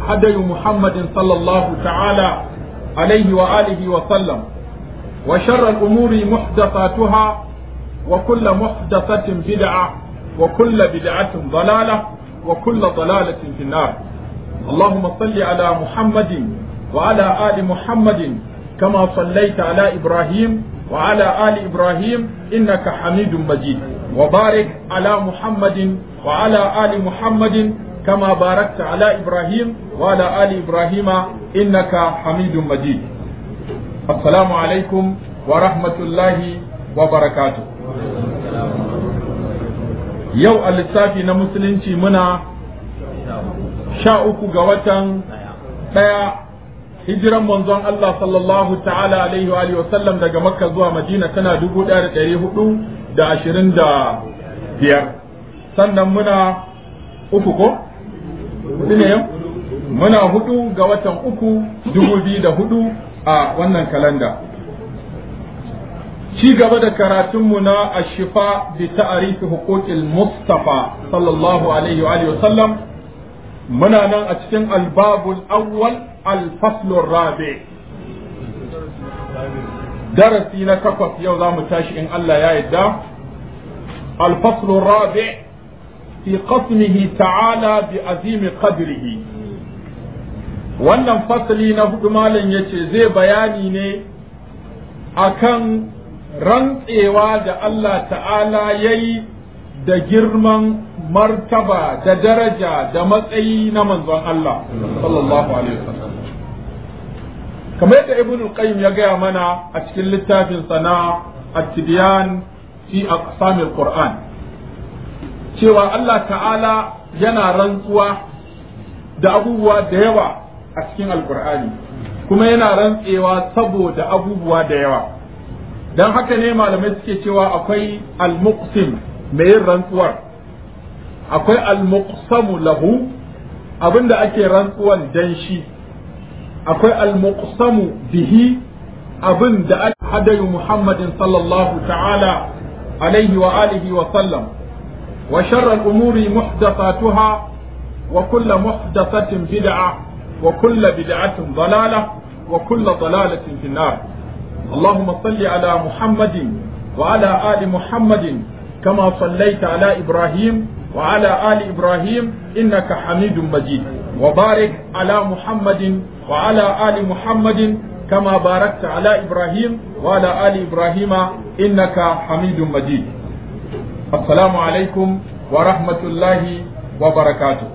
هدي محمد صلى الله تعالى عليه وآله وسلم وشر الأمور محدثاتها وكل محدثة بدعة وكل بدعة ضلالة وكل ضلالة في النار اللهم صل على محمد وعلى آل محمد كما صليت على إبراهيم وعلى آل إبراهيم إنك حميد مجيد وبارك على محمد وعلى آل محمد كما باركت على إبراهيم وعلى آل إبراهيم إنك حميد مجيد السلام عليكم ورحمة الله وبركاته yau a lissafi na musulunci muna sha uku ga watan ɗaya hijiran manzon Allah sallallahu ta'ala alaihi wa alihi wasallam daga makka zuwa madina tana dubu ɗaya da ɗari hudu da ashirin da biyar sannan muna uku ko? hudu ne yau? muna hudu ga watan uku dubu biyu da hudu a wannan kalanda ci gaba da karatunmu na ashifa bi ta'arifi huquqil mustafa sallallahu alaihi wa alihi wasallam muna nan a cikin albabul awwal alfaslur rabi darasi na takwas yau za mu tashi in Allah ya yarda alfaslur rabi fi qasmihi ta'ala bi azimi qadrihi wannan fasali na hudu malam yace zai bayani ne akan rantsewa da Allah ta'ala ya yi da girman martaba da daraja da matsayi na manzon Allah sallallahu alaihi wasallam kamar yadda ibn qayyim ya gaya mana a cikin littafin sana at-tibyan fi aqsam al-qur'an cewa Allah ta'ala yana rantsuwa da abubuwa da yawa a cikin alqur'ani kuma yana rantsewa saboda abubuwa da yawa don haka ne malamai suke cewa akwai al-muqsim mai yin rantsuwar akwai al-muqsamu lahu abinda ake rantsuwan dan shi akwai al-muqsamu bihi abin da ake hadayu muhammadin sallallahu ta'ala alaihi wa alihi wa sallam wa sharra al-umuri muhdathatuha wa kullu muhdathatin bid'a wa kullu bid'atin dalalah wa kullu dalalatin fi nar اللهم صل على محمد وعلى آل محمد كما صليت على إبراهيم وعلى آل إبراهيم إنك حميد مجيد وبارك على محمد وعلى آل محمد كما باركت على إبراهيم وعلى آل إبراهيم إنك حميد مجيد السلام عليكم ورحمة الله وبركاته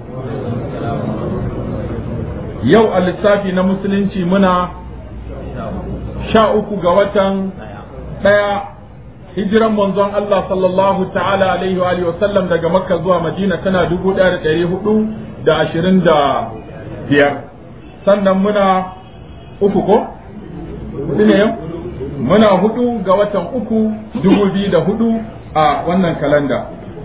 يو السافي نمسلنتي منا sha uku ga watan ɗaya hijiran manzon Allah sallallahu ta'ala alaihi wa sallam daga makka zuwa madina tana dubu ɗaya da ɗari hudu da ashirin da biyar sannan muna uku ko? hudu ne yau? muna hudu ga watan uku dubu biyu da hudu a wannan kalanda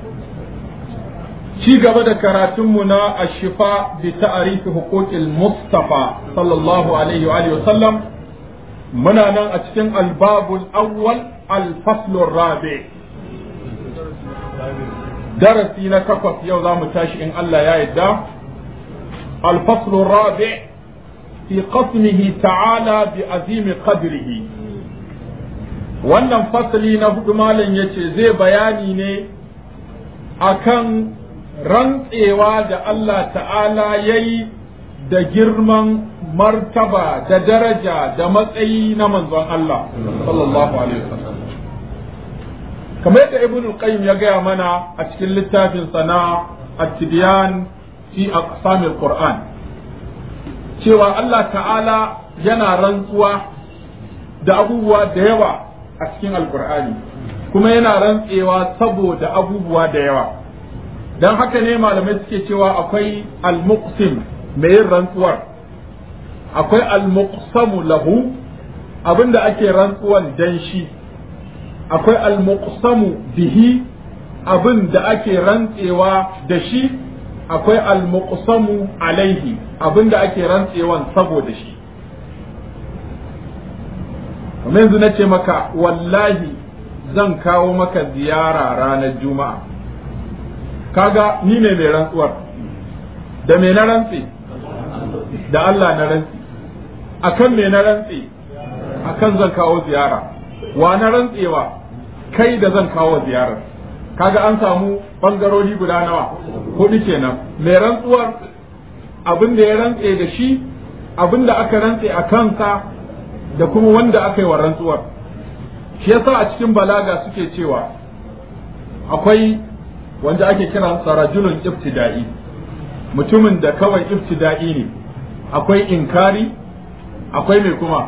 ci gaba da karatunmu na ashifa bi ta'arifi huquqil mustafa sallallahu alaihi wa sallam muna nan a cikin albabul awwal alfaslur rabi darasi na takwas yau za mu tashi in Allah ya yarda alfaslur rabi fi qasmihi ta'ala bi azimi qadrihi wannan fasali na hudu malam yace zai bayani ne akan rantsewa da Allah ta'ala yayi da girman martaba da daraja da matsayi na manzon Allah sallallahu alaihi wasallam kamar yadda ibn qayyim ya gaya mana a cikin littafin sana at-tibyan fi aqsam al-qur'an cewa Allah ta'ala yana rantsuwa da abubuwa da yawa a cikin alkur'ani kuma yana rantsewa saboda abubuwa da yawa don haka ne malamai suke cewa akwai al-muqsim mai yin rantsuwar akwai al-muqsamu lahu abinda ake rantsuwan dan shi akwai al-muqsamu bihi abin da ake rantsewa da shi akwai al-muqsamu alaihi abin da ake rantsewan saboda shi kamar yanzu na ce maka wallahi zan kawo maka ziyara ranar juma'a kaga ni ne mai rantsuwar da me na rantse da Allah na rantsi akan me na rantsi akan zan kawo ziyara wa na rantsewa kai da zan kawo ziyarar kaga an samu bangarori guda nawa hudu kenan mai rantsuwar abin da ya rantse da shi abin da aka rantse a kansa da kuma wanda aka yi wa rantsuwar shi yasa a cikin balaga suke cewa akwai wanda ake kira sarajulun ibtida'i mutumin da kawai ibtida'i ne akwai inkari akwai mai kuma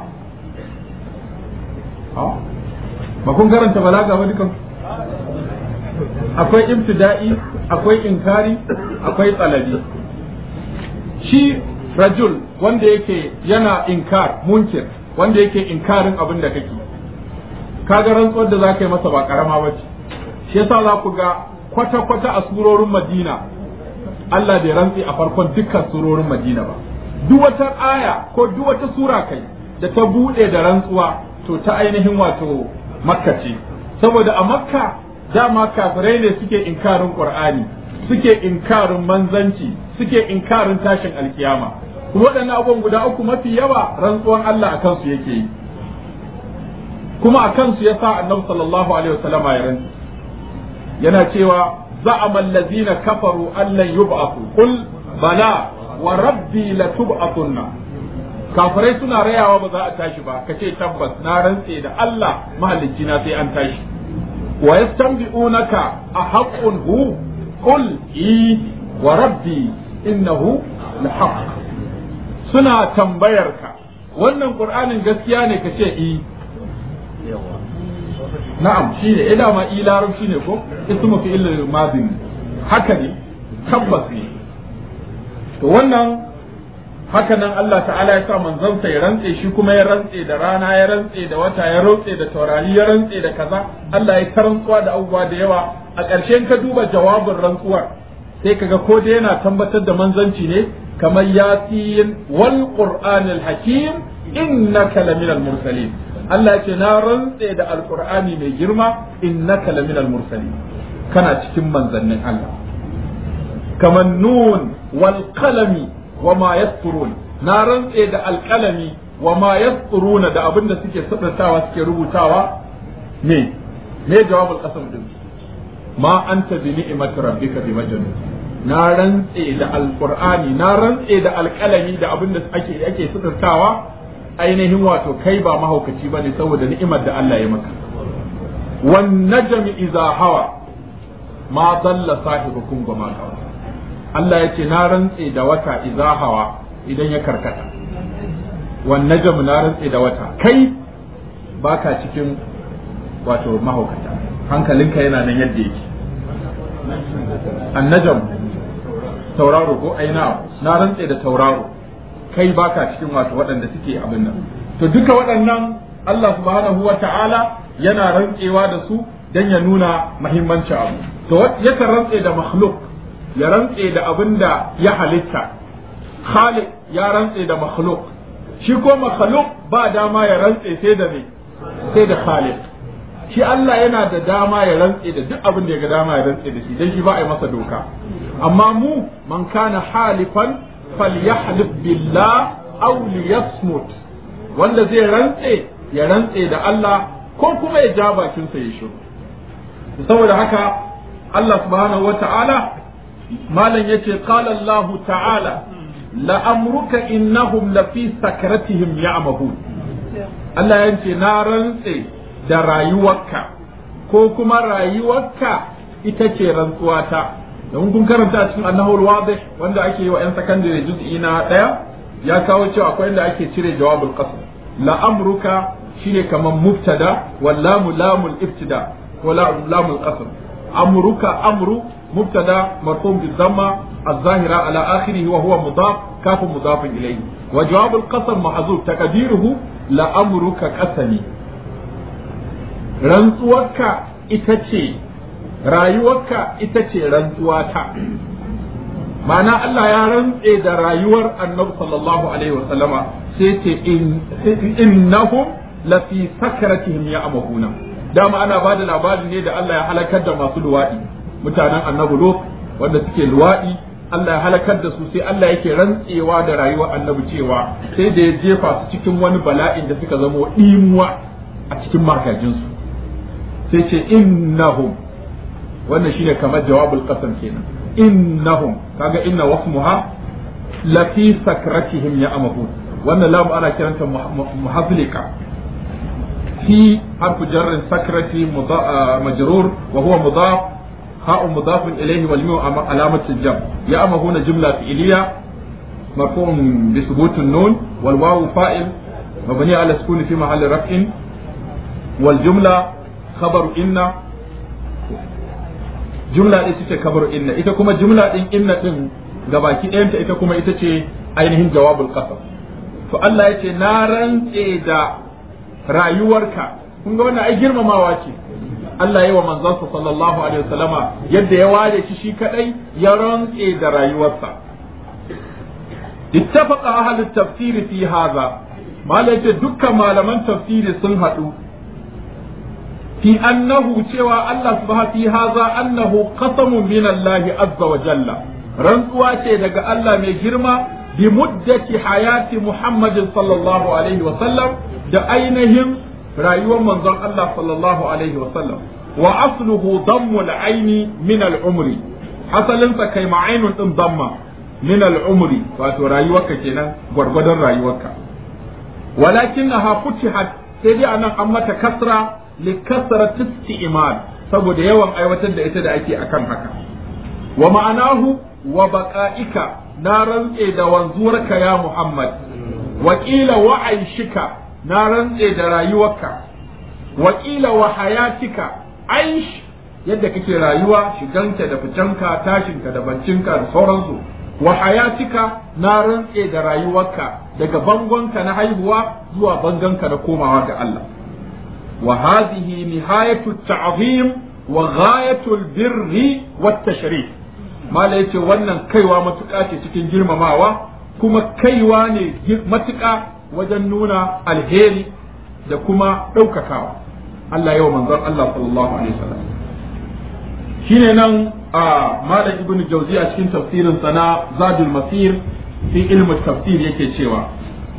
ba kun karanta balaga ba dukan akwai ibtida'i akwai inkari akwai tsalabi shi rajul wanda yake yana inkar munkir wanda yake inkarin abin da kake kaga rantsuwar da za ka yi masa ba karama ba ce shi yasa za ku ga kwata-kwata a surorin madina Allah bai rantsi a farkon dukkan surorin madina ba duk wata aya ko duk wata sura kai da ta bude da rantsuwa to ta ainihin wato makka ce saboda a makka dama kafirai ne suke inkarin qur'ani suke inkarin manzanci suke inkarin tashin alkiyama waɗannan abubuwan guda uku mafi yawa rantsuwan Allah a kansu yake yi kuma a kansu ya sa annabi sallallahu alaihi wasallam ya rantsu yana cewa za'ama allazina kafaru allan yub'athu qul bala wa rabbi la tub'athunna kafirai suna rayawa ba za a tashi ba kace tabbas na rantse da Allah mahalicci na sai an tashi wa yastanbi'unaka a haqqun hu qul i wa rabbi innahu la haqq suna tambayar ka wannan qur'anin gaskiya ne kace i na'am shi ne ina ma i larabci ne ko ismu fi ilal madin haka ne tabbas ne to wannan haka nan Allah ta'ala ya sa manzansa ya rantse shi kuma ya rantse da rana ya rantse da wata ya rantse da taurari ya rantse da kaza Allah ya ta rantsuwa da abubuwa da yawa a ƙarshen ka duba jawabin rantsuwar sai kaga ko da yana tabbatar da manzanci ne kamar yasin wal qur'anil hakim innaka laminal mursalin Allah ya ce na rantse da alqur'ani mai girma innaka laminal mursalin kana cikin manzannin Allah kamar nun wal qalami wa ma yasturun na rantse da alqalami wa ma yasturuna da abin da suke sabbatawa suke rubutawa ne me jawabul qasam din ma anta bi ni'mati rabbika bi majnun na rantse da alqur'ani na rantse da alqalami da abin da ake ake sabbatawa ainihin wato kai ba mahaukaci bane saboda ni'imar da Allah ya maka wan najmi idza hawa ma dalla sahibukum wa ma gawa Allah ya ce na rantse da wata idza hawa idan ya karkata wan najm na rantse da wata kai baka cikin wato mahaukata hankalinka yana nan yadda yake annajam tauraro ko aina na rantse da tauraro kai baka cikin wato waɗanda suke abin nan to duka waɗannan Allah subhanahu wa ta'ala yana rantsewa da su dan ya nuna muhimmancin abu to yakan rantse da makhluk ya rantse da abin da ya halitta khaliq ya rantse da makhluk shi ko makhluk ba dama ya rantse sai da me sai da khaliq shi Allah yana da dama ya rantse da duk abin da ya ga dama ya rantse da shi dan shi ba a yi masa doka amma mu man kana halifan falyahlif billah aw liyasmut wanda zai rantse ya rantse da Allah ko kuma ya ja bakinsa ya shiru saboda haka Allah subhanahu wa ta'ala malam yace qala Allah ta'ala la amruka innahum la fi sakratihim ya'mahun Allah yace na rantse da rayuwarka ko kuma rayuwarka ita ce rantsuwata don kun karanta cikin annahul wadih wanda ake yi wa yan sakandare juz'i na daya ya kawo cewa akwai inda ake cire jawabul qasm la amruka shine kaman mubtada wallamu lamul ibtida ko lamul qasm amruka amru مبتدا مرفوع بالضمه الظاهره على اخره وهو مضاف كاف مضاف اليه وجواب القسم محذوف تقديره لامرك قسمي rantsuwarka ita ce rayuwarka ita ce rantsuwata ma'ana Allah ya rantse da rayuwar annabi sallallahu alaihi wa sallama sai ce innahum la fi sakratihim ya'mahuna dama ana bada labari ne da Allah ya halakar da masu luwadi mutanen annabi Lut wanda suke luwaɗi Allah ya halakar da su sai Allah yake rantsewa da rayuwar annabi cewa sai da ya jefa su cikin wani bala'in da suka zama ɗimuwa a cikin makajinsu sai ce innahum wannan shine kamar jawabul qasam kenan innahum kaga inna wasmuha lafi sakratihim ya amahu wannan lamu ana kiranta muhazlika fi harfu jarrin sakrati majrur wa huwa mudaf هاء مضاف إليه والميم علامة الجمع يأمهون جملة فعلية مرفوع بثبوت النون والواو فائل مبني على السكون في محل رفع والجملة خبر إن جملة إتى خبر إن إتى كما جملة إن إن إن gabaki ɗayanta ita kuma ita ce ainihin jawabul qasam to Allah ya ce na rantse da rayuwarka kun ga wannan ai girmamawa ce Allah yi wa manzansa sallallahu alaihi wasallama yadda ya ware shi shi kadai ya rantse da rayuwarsa ittafaqa ahli tafsir fi hadha malai ce dukkan malaman tafsiri sun haɗu fi annahu cewa Allah subhanahu fi hadha annahu qasamun min Allah azza wa jalla rantsuwa ce daga Allah mai girma bi muddati hayati Muhammadin sallallahu alaihi wasallam da ainihin rayuwar manzon Allah sallallahu alaihi wasallam wa asluhu dammu al-aini min al-umri asalin sa kai ma'ainun din damma min al-umri wato rayuwarka kenan gwargwadon rayuwarka walakinnaha futihat sai dai anan an mata kasra li kasrati isti'mal saboda yawan aiwatar da ita da ake akan haka wa ma'anahu wa baqa'ika na rantse da wanzuwarka ya Muhammad wa qila wa aishika na rantse da rayuwarka wakila wa hayatika aish yadda kake rayuwa shiganka da fitanka tashinka da bancinka da sauransu wa hayatika na rantse da rayuwarka daga bangonka na haihuwa zuwa bangonka na komawa ga Allah wa hadhihi nihayatu ta'zim wa ghayatu albirri wat tashrif mala yace wannan kaiwa matuƙa ce cikin girmamawa kuma kaiwa ne matuƙa wajen nuna alheri da kuma ɗaukakawa Allah yau manzon Allah sallallahu alaihi wasallam shine nan a malam ibnu jauzi a cikin tafsirin sana zadul masir fi ilmu tafsir yake cewa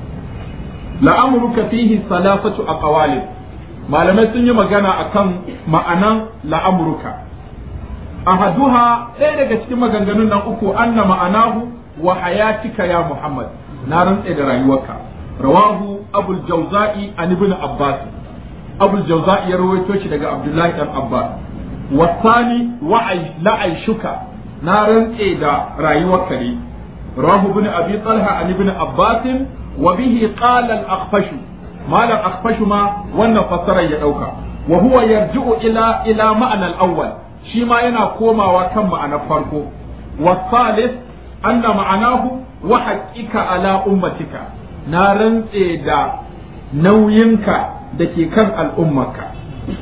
la'amruka fihi salasatu aqwalin malamai sun yi magana akan ma'anan la'amruka ahaduha ɗaya daga cikin maganganun nan uku anna ma'anahu wa hayatika ya muhammad na rantse da rayuwarka rawahu abul jauza'i an ibn abbas abul jauza'i ya rawaito shi daga abdullahi dan abbas wasani la'aishuka na rantse da rayuwarka ne rawahu ibn abi talha an ibn abbas wa bihi qala al-akhfash malam akhfash ma wannan fassarar ya dauka wa huwa yarji'u ila ila ma'ana al-awwal shi ma yana komawa kan ma'anar farko wasalis anna ma'anahu wa haqqika ala ummatika na rantse da nauyinka da ke kan al'ummarka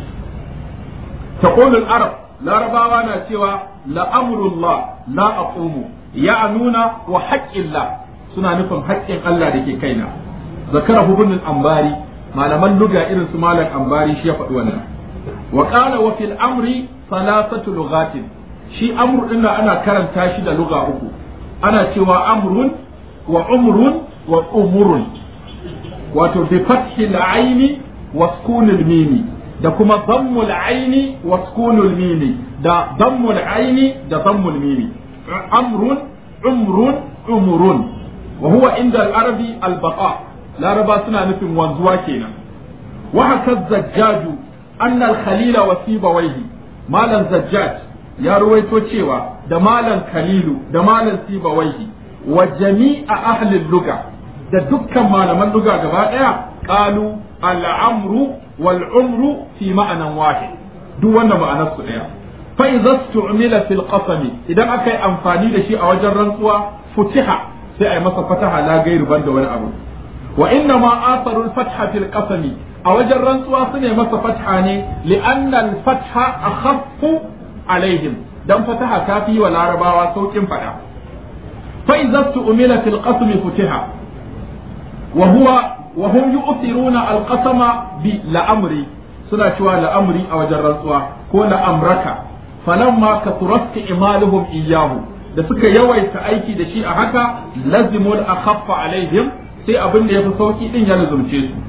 taqulul arab larabawa na cewa la'amrullah la aqumu ya nuna wa haqqillah suna nufin haƙƙin Allah da ke kaina zakara ibn ambari malaman luga irin su malam ambari shi ya faɗi wannan wa qala wa fil amri salasatu lughatin shi amru din ana karanta shi da luga uku ana cewa amrun wa umrun wa umurun wato bi fathi al-aini wa sukun al-mimi da kuma dammu al-aini wa sukun al-mimi da dammu al-aini da dammu al-mimi amrun umrun umurun wa huwa inda al-arabi al-baqa laraba suna nufin wanzuwa kenan wa haka zajjaju anna al-khalila wa sibawaihi malam zajjaj ya ruwaito cewa da malam khalilu da malam sibawaihi wa jami'a ahli luga da dukkan malaman luga gaba daya qalu al-amru wal umru fi ma'anan wahid duk wannan ma'anar su daya fa idza stu'mila fil qasam idan aka yi amfani da shi a wajen rantsuwa futiha sai a yi masa fataha la gairu banda wani abu wa inna ma atharu al-fatha fil qasam a wajen rantsuwa su ne masa fatha ne li'anna al-fatha akhaffu alaihim dan fataha ta fi wa larabawa saukin fada fa idza tu'mila fil qasm futiha wa huwa wa hum yu'thiruna al-qasama bi la'amri suna cewa la'amri a wajen rantsuwa ko la'amraka falamma kathurat imaluhum iyyahu da suka yawaita aiki da shi a haka lazimul akhaffa alaihim sai abin da yafi sauki din ya lazumce su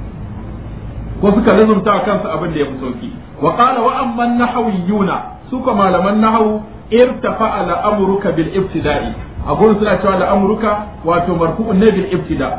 ko suka lazumta kansu abin da yafi sauki wa qala wa amman nahawiyuna su ka malaman nahawu irtafa ala amruka bil ibtida'i a gurin suna cewa da amruka wato marfu'un ne bil ibtida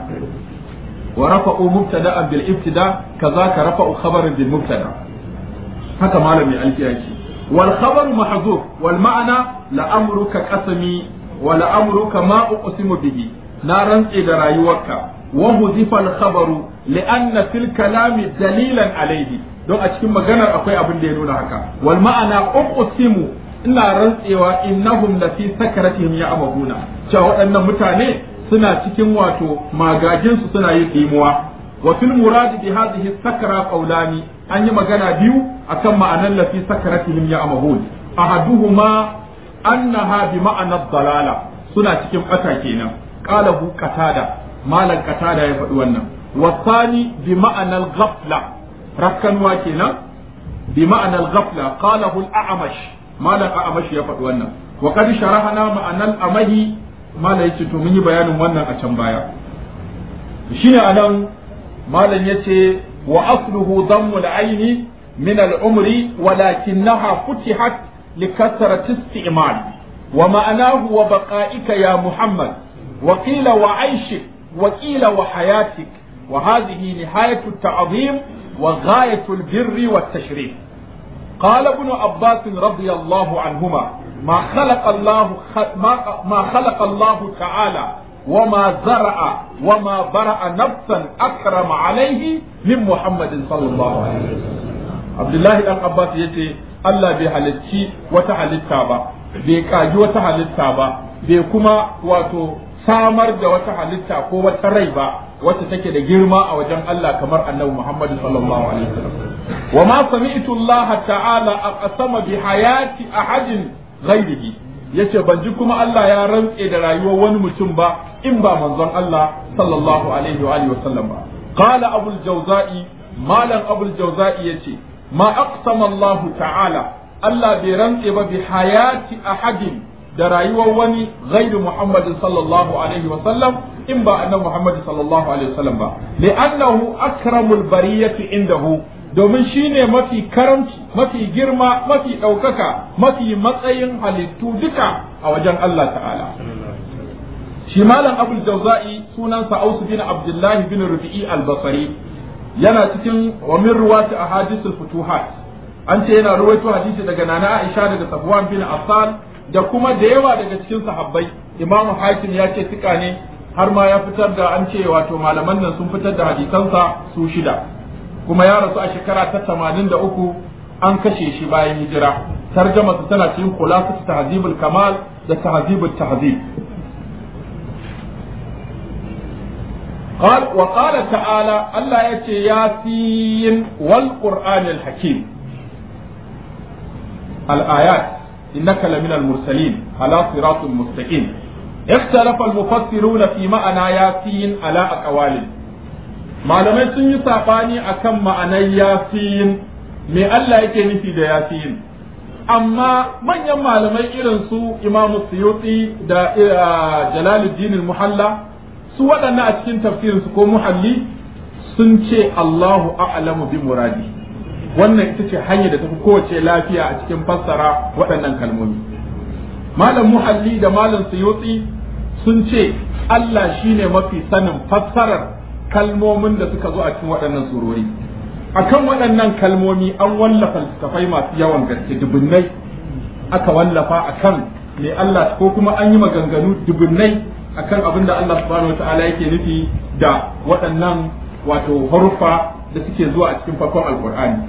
wa rafa'u mubtada'an bil ibtida kaza ka rafa'u khabarin bil mubtada haka malami alfiya ce wal khabar mahzuf wal ma'ana la amruka qasami wa la amruka ma uqsimu bihi na rantse da rayuwarka wa huzifa al khabaru li anna fil kalami dalilan alayhi don a cikin maganar akwai abin da ya nuna haka wal ma'ana uqsimu ina rantsewa innahum la fi sakaratihim ya amahuna cewa waɗannan mutane suna cikin wato magajin su suna yin dimuwa wa fil murad bi hadhihi sakara qawlani an yi magana biyu akan ma'anan la fi sakaratihim ya amahun ahaduhuma annaha bi ma'ana dalala suna cikin bata kenan qala hu qatada malan qatada ya faɗi wannan wasani bi ma'anal ghafla rakkanwa kenan bi ma'anal ghafla qalahu al-a'mash malam a'mash ya faɗi wannan wa qad sharahana ma'anal amahi malam yace to mun yi bayanin wannan a can baya shine anan malam yace wa asluhu dammu al-aini min al-umri walakinaha futihat likathrati isti'mal wa ma'anahu wa baqa'ika ya muhammad wa qila wa 'aishik wa qila wa hayatik وهذه نهاية التعظيم وغاية البر والتشريف قال ابن عباس رضي الله عنهما ما خلق الله ما, ما خلق الله تعالى وما زرع وما برأ نفسا أكرم عليه من محمد صلى الله عليه وسلم عبد الله بن عباس يتي Allah bai halicci wata halitta ba bai kaji wata halitta ba bai kuma wato samar da wata halitta ko wata rai ba wacce take da girma a wajen Allah kamar annabi Muhammad sallallahu alaihi wasallam wa ma sami'tu Allah ta'ala aqsama bi hayati ahadin ghairihi yace ban ji kuma Allah ya rantse da rayuwar wani mutum ba in ba manzon Allah sallallahu alaihi wa alihi wasallam ba qala abul jawza'i malam abul jawza'i yace ma aqsama Allah ta'ala Allah bai rantse ba bi hayati ahadin da rayuwar wani ghairu Muhammad sallallahu alaihi wa sallam in ba annabi Muhammad sallallahu alaihi wa sallam ba li'annahu akramul bariyati indahu domin shine mafi karamci mafi girma mafi ɗaukaka mafi matsayin halittu duka a wajen Allah ta'ala shi malam abul jauza'i sunansa aus bin abdullahi bin rufi'i al-basri yana cikin wa min ruwati ahadithul futuhat an ce yana ruwaito hadisi daga nana Aisha daga Safwan bin Affan da kuma da yawa daga cikin sahabbai Imam Hakim ya ce tika ne har ma ya fitar da an ce wato malaman nan sun fitar da hadisansa su shida kuma ya rasu a shekara ta 83 an kashe shi bayan hijira tarjama su tana cikin khulasat tahzibul kamal da tahzibul tahzib قال وقال تعالى الله يتي ياسين والقرآن الحكيم الآيات إنك لمن المرسلين على صراط مستقيم اختلف المفسرون في معنى ياسين على أقوال malamai sun yi saɓani a kan ma'anar yasin me Allah yake nufi da yasin amma manyan malamai irin su imamu suyuti da jalaluddin muhalla su waɗannan a cikin tafsirinsu ko muhalli sun ce Allahu a'lamu bi muradi wannan ita ce hanyar da tafi kowace lafiya a cikin fassara waɗannan kalmomi malam muhalli da malam suyuti sun ce Allah shine mafi sanin fassarar kalmomin da suka zo a cikin waɗannan surori akan waɗannan kalmomi an wallafa littattafai masu yawan gaske dubunnai aka wallafa akan me Allah ko kuma an yi maganganu dubunnai akan abin da Allah subhanahu wataala yake nufi da waɗannan wato haruffa da suke zuwa a cikin farkon alkur'ani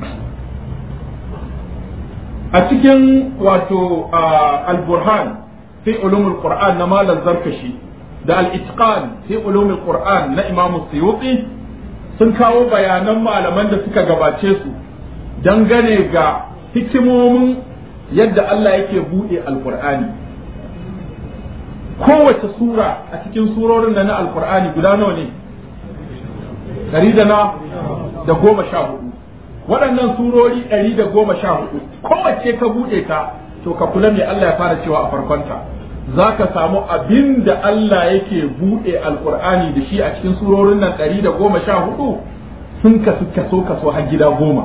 a cikin wato al-burhan fi ulumul qur'an na malam zarkashi da al-itqan fi ulumul qur'an na imamu suyuti sun kawo bayanan malaman da suka gabace su dangane ga hikimomin yadda Allah yake buɗe alkur'ani kowace sura a cikin surorin da na alkur'ani guda nawa ne ɗari da na da goma sha hudu waɗannan surori ɗari da goma sha hudu kowace ka buɗe ta to ka kula me Allah ya fara cewa a farkonta za ka samu abin da Allah yake buɗe alkur'ani da shi a cikin surorin nan ɗari da goma sha hudu sun kasu kaso kaso har gida goma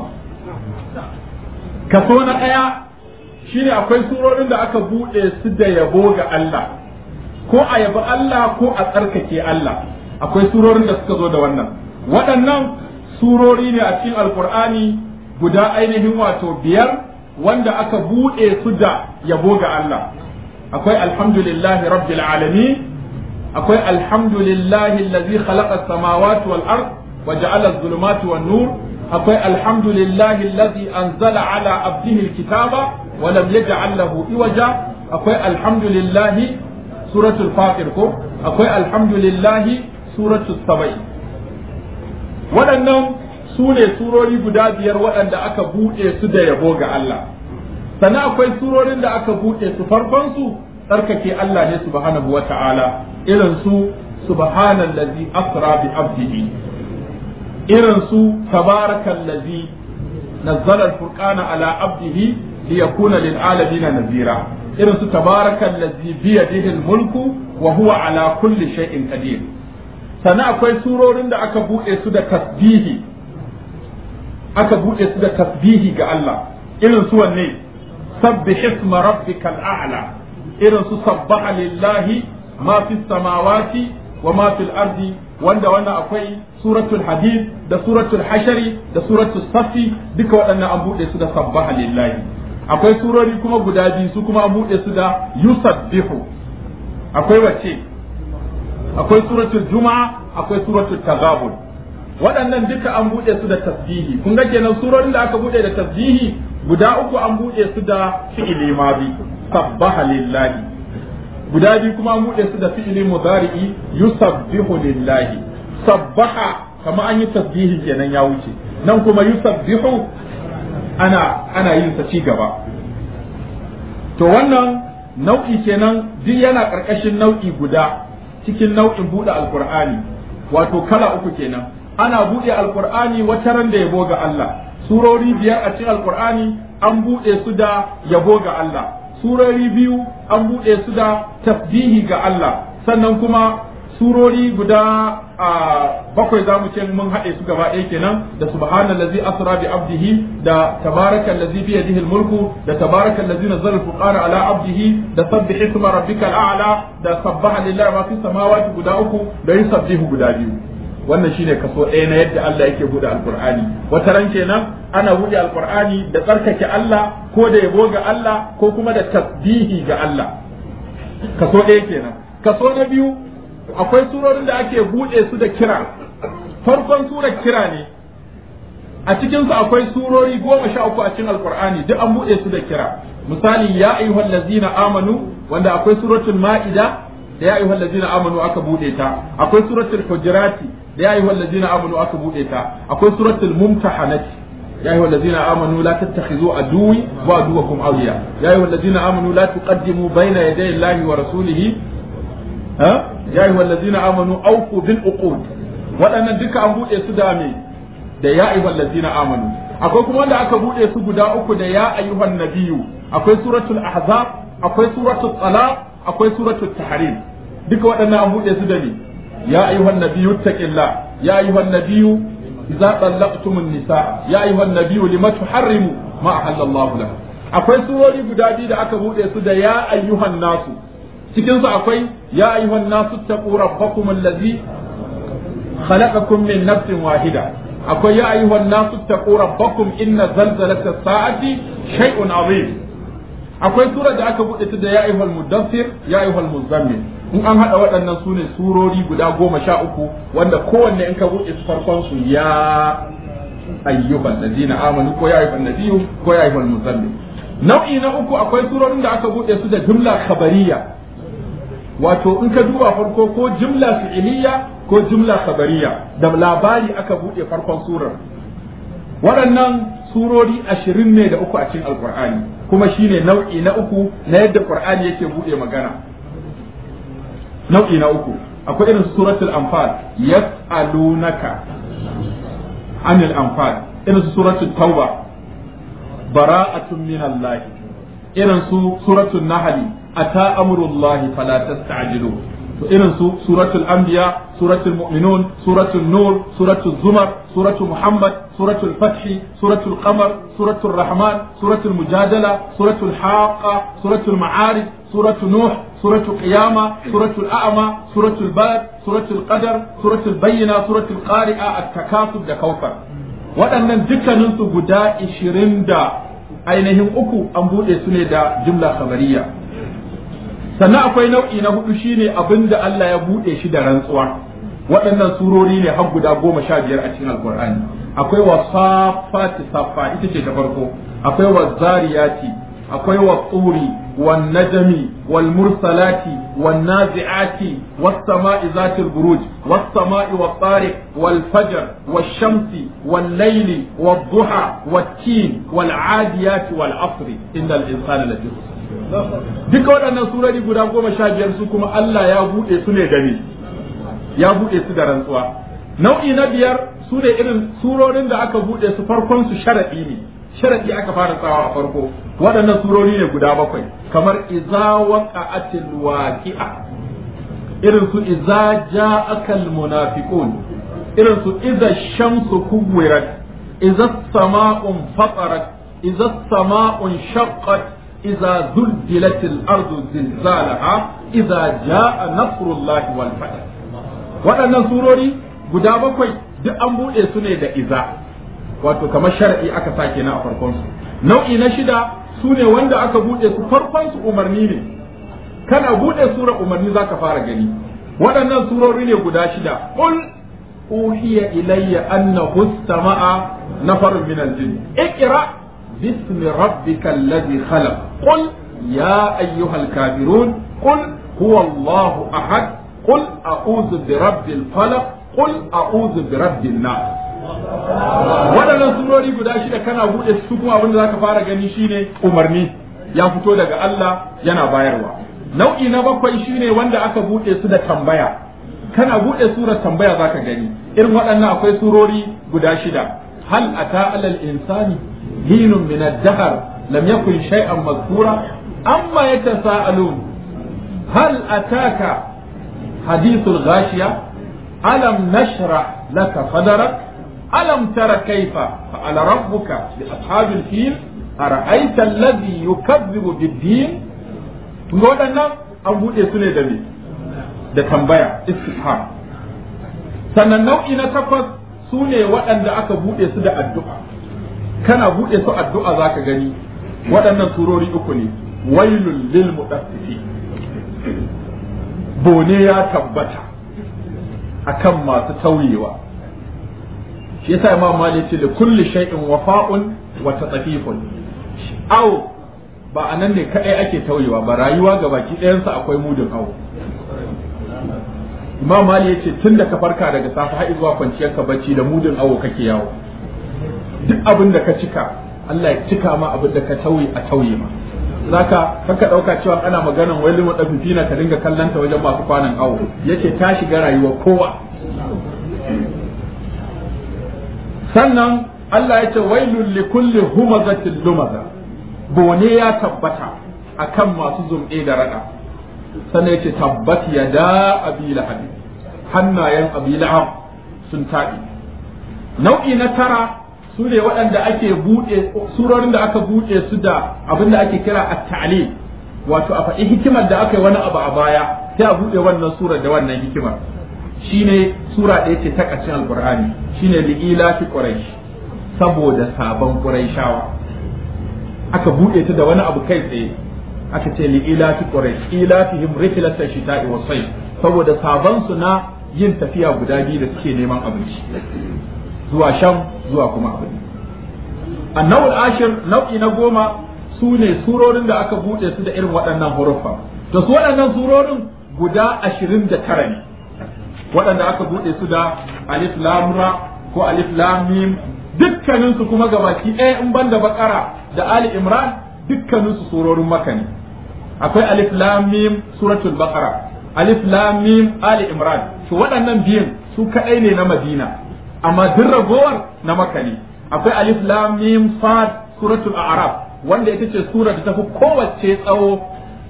kaso na ɗaya shine akwai surorin da aka buɗe su da yabo ga Allah ko a yabi Allah ko a tsarkake Allah akwai surorin da suka zo da wannan waɗannan surori ne a cikin alkur'ani guda ainihin wato biyar wanda aka buɗe su da yabo ga Allah akwai alhamdulillahi rabbil alamin akwai alhamdulillahi allazi khalaqa as-samawati wal ard wa ja'ala adh-dhulumati wan nur akwai alhamdulillahi allazi anzala ala abdihi al-kitaba wa lam yaj'al lahu iwaja akwai alhamdulillahi suratul fatir ko akwai alhamdulillahi suratul sabai waɗannan su ne surori guda biyar waɗanda aka buɗe su da yabo ga Allah sannan akwai surorin da aka buɗe su farkon su tsarkake Allah ne subhanahu wa ta'ala irin su subhanallazi asra bi abdihi irin su tabarakallazi nazzala al-furqana ala abdihi liyakuna lil alamin nazira irin su tabarakallazi bi yadihi al-mulku wa huwa ala kulli shay'in qadir sannan akwai surorin da aka buɗe su da tasbihi aka buɗe su da tasbihi ga Allah irin su wanne sabbih isma rabbikal a'la irin su sabbaha lillahi ma fi samawati wa ma fil ardi wanda wannan akwai suratul hadid da suratul hashari da suratul safi duka waɗannan an buɗe su da sabbaha lillahi akwai surori kuma guda biyu su kuma an buɗe su da yusabbihu akwai wace akwai suratul juma'a akwai suratul taghabun waɗannan duka an buɗe su da tasbihi kun ga kenan surorin da aka buɗe da tasbihi guda uku an buɗe su da fi'ili madi sabbaha lillahi guda biyu kuma an buɗe su da fi'ili mudari'i yusabbihu lillahi sabbaha kama an yi tasbihi kenan ya wuce nan kuma yusabbihu ana ana yin sa ci gaba to wannan nau'i kenan duk yana ƙarƙashin nau'i guda cikin nau'in buɗe alkur'ani wato kala uku kenan ana buɗe alkur'ani wata ran da yabo ga Allah surori biyar a cikin alkur'ani an buɗe su da yabo ga Allah surori biyu an buɗe su da tasbihi ga Allah sannan kuma surori guda a bakwai za mu ce mun haɗe su gaba ɗaya kenan da subhanallazi asra bi abdihi da tabarakallazi bi yadihi almulku da tabarakallazi nazzala alfurqana ala abdihi da sabbih isma rabbikal a'la da sabbaha lillahi ma fi samawati guda uku da yusabbihu guda biyu wannan shine kaso ɗaya na yadda Allah yake buɗe alqur'ani wata ran kenan ana buɗe alqur'ani da tsarkake Allah ko da yabo ga Allah ko kuma da tasbihi ga Allah kaso ɗaya kenan kaso na biyu akwai surorin da ake buɗe su da kira farkon surar kira ne a cikin su akwai surori goma sha uku a cikin alqur'ani duk an buɗe su da kira misali ya ayyuhal ladzina amanu wanda akwai suratul ma'ida da ya ayyuhal ladzina amanu aka buɗe ta akwai suratul hujurati da ya ayyuhal ladzina amanu aka buɗe ta akwai suratul mumtahanati يا أيها الذين آمنوا لا تتخذوا عدوي وعدوكم أولياء يا أيها الذين آمنوا لا تقدموا بين يدي الله ورسوله ها يا أيها الذين آمنوا أوفوا بالعقود وأنا دك أن بوɗe su da me da ya ayyuhal ladina amanu akwai kuma wanda aka buɗe su guda uku da ya ayyuhan nabiyyu akwai suratul ahzab akwai suratul talaq akwai suratul tahrim duka waɗannan an buɗe su da me ya ayyuhan nabiyyu taqillah ya ayyuhan nabiyyu idza tallaqtumun nisa ya ayyuhan nabiyyu lima tuharrimu ma ahallallahu lak akwai surori guda biyu da aka buɗe su da ya ayyuhan nasu cikin su akwai ya ayyuhan nasu taqu rabbakum allazi khalaqakum min nafsin wahida akwai ya ayyuhan nasu taqu rabbakum inna zalzalata sa'ati shay'un azim akwai sura da aka buɗe ta da ya ayyuhal mudaffir ya ayyuhal muzammil in an hada waɗannan sune surori guda goma sha uku wanda kowanne in ka buɗe su farkon su ya ayyuhan ladina amanu ko ya ayyuhan nabiyyu ko ya ayyuhal muzammil nau'i na uku akwai surorin da aka buɗe su da jumla khabariya wato in ka duba farko ko jumla fi'iliya ko jumla khabariya da labari aka buɗe farkon surar waɗannan surori ashirin ne da uku a cikin alkur'ani kuma shine nau'i na uku na yadda qur'ani yake buɗe magana nau'i na uku akwai irin suratul anfal yas'alunaka anil anfal irin suratul tauba bara'atun min Allah irin su suratul nahl ata amrullahi fala tasta'jilu to irin su suratul anbiya suratul mu'minun suratul nur suratul zumar suratul muhammad suratul fathi suratul qamar suratul rahman suratul mujadala suratul haqa suratul ma'arij suratul nuh suratul qiyama suratul a'ma suratul balad suratul qadar suratul bayyina suratul qari'a at-takasub da kawfar waɗannan dukkaninsu guda ishirin da ainihin uku an buɗe su ne da jumla khabariya sannan akwai nau'i na hudu shine abin da Allah ya buɗe shi da rantsuwa waɗannan surori ne har guda goma sha biyar a cikin alkur'ani akwai wa safati safa ita ce ta farko akwai wa zariyati akwai wa tsuri wan najmi wal mursalati wan nazi'ati was sama'i zatil buruj was sama'i wat tariq wal fajr wash shamsi wal layli wad duha wat tin wal adiyati wal asri innal insana lafi duka waɗannan surori guda goma sha biyar su kuma Allah ya buɗe su ne gani ya buɗe su da rantsuwa nau'i na biyar su ne irin surorin da aka buɗe su farkon su sharaɗi ne sharaɗi aka fara tsawa a farko waɗannan surori ne guda bakwai kamar iza waqa'atil waqi'a irin su iza ja'akal munafiqun irin su iza shamsu kuwirat iza sama'un fatarat iza sama'un shaqqat إذا زلزلت الأرض زلزالها إذا جاء نصر الله والفتح waɗannan surori guda bakwai duk an buɗe su ne da iza wato kamar shar'i aka sake na a farkon su nau'i na shida su ne wanda aka buɗe su farkon su umarni ne kana buɗe sura umarni zaka fara gani waɗannan surori ne guda shida qul uhiya ilayya annahu istama'a nafarun min al-jinn iqra باسم ربك الذي خلق قل يا أيها الكافرون قل هو الله أحد قل أعوذ برب الفلق قل أعوذ برب الناس waɗannan surori guda shida kana buɗe su kuma abin da zaka fara gani shine umarni ya fito daga Allah yana bayarwa nau'i na bakwai shine wanda aka buɗe su da tambaya kana buɗe surar tambaya zaka gani irin waɗannan akwai surori guda shida hal ata alal insani حين من الدهر لم يكن شيئا مذكورا أما يتساءلون هل أتاك حديث الغاشية ألم نشرح لك صدرك ألم تر كيف فعل ربك بأصحاب الفيل أرأيت الذي يكذب بالدين تقول أن أبو إسنى دمي da tambaya istifham sannan nau'i na takwas su ne waɗanda aka buɗe su da addu'a kana buɗe su addu'a za ka gani waɗannan surori uku ne wailul lil mudaffifi bone ya tabbata akan masu tauyewa shi yasa imam malik ce da kulli shay'in wafa'un wa tatafifun aw ba anan ne kadai ake tauyewa ba rayuwa ga baki ɗayansa akwai mudun awo imam malik yace tun da ka farka daga safe har zuwa kwanciyar ka bacci da mudun awo kake yawo duk abin da ka cika Allah ya cika ma abin da ka tauye a tauye ma zaka kaka dauka cewa ana maganan wai limu dafifina ka dinga kallanta wajen masu kwanan awo yace ta shiga rayuwa kowa sannan Allah ya ce wailul li kulli humazatin lumaza bone ya tabbata akan masu zumɗe da rada sannan yace tabbat yada abi lahab hannayen abi lahab sun taɓi nau'i na tara su ne waɗanda ake buɗe surorin da aka buɗe su da abin da ake kira at-ta'lim wato a faɗi hikimar da aka yi wani abu a baya sai a buɗe wannan surar da wannan hikimar shine sura ɗaya ce ta ƙarshen alqur'ani shine li'ila fi quraish saboda sabon quraishawa aka buɗe ta da wani abu kai tsaye aka ce li'ila fi quraish ilafihim rihlata shita'i wa sayf saboda sabon su na yin tafiya guda biyu da suke neman abinci zuwa sham zuwa kuma abin annawul ashir nau'i na goma su ne surorin da aka buɗe su da irin waɗannan huruffa to su waɗannan surorin guda ashirin da tara ne waɗanda aka buɗe su da alif lam ra ko alif lam mim dukkanin su kuma gabaki ɗaya in banda bakara da ali imran dukkanin su surorin maka ne akwai alif lam mim suratul baqara alif lam mim ali imran to waɗannan biyun su kaɗai ne na madina amma duk ragowar na maka ne akwai alif lam mim sad suratul a'raf wanda ita ce sura da tafi kowace tsawo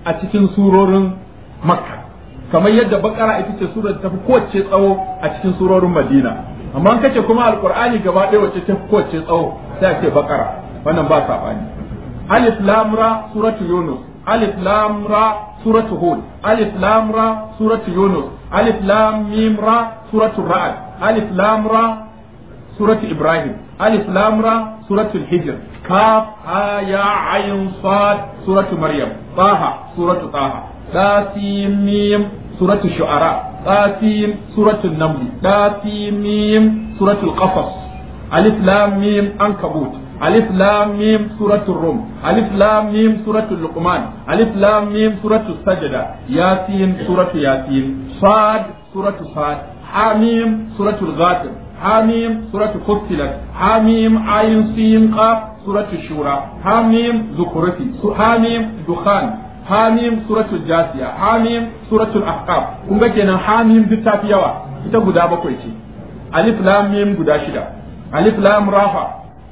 a cikin surorin makka kamar yadda bakara ita ce surar da tafi kowace tsawo a cikin surorin madina amma an kace kuma alqur'ani gaba ɗaya wacce tafi kowace tsawo sai a ce bakara wannan ba sabani alif lam ra suratu yunus alif lam ra suratu hud alif lam ra suratu yunus alif lam mim ra suratu ra'd alif lam ra suratu ibrahim alif lam ra suratu hijr kaf ha ya ayn sad suratu maryam taha suratu taha tasim mim suratu shu'ara tasim suratu naml tasim mim suratu qasas alif lam mim ankabut ألف لام ميم سورة الروم ألف لام ميم سورة اللقمان ألف لام ميم سورة السجدة ياسين سورة ياسين صاد سورة صاد حاميم سورة الغافر حاميم سورة فصلت حاميم عين سين قاف سورة الشورى حاميم زخرفي حاميم دخان حاميم سورة الجاثية حاميم سورة الأحقاف kun ga kenan hamim duk tafi yawa ita guda bakwai ce alif lam mim guda shida alif lam rafa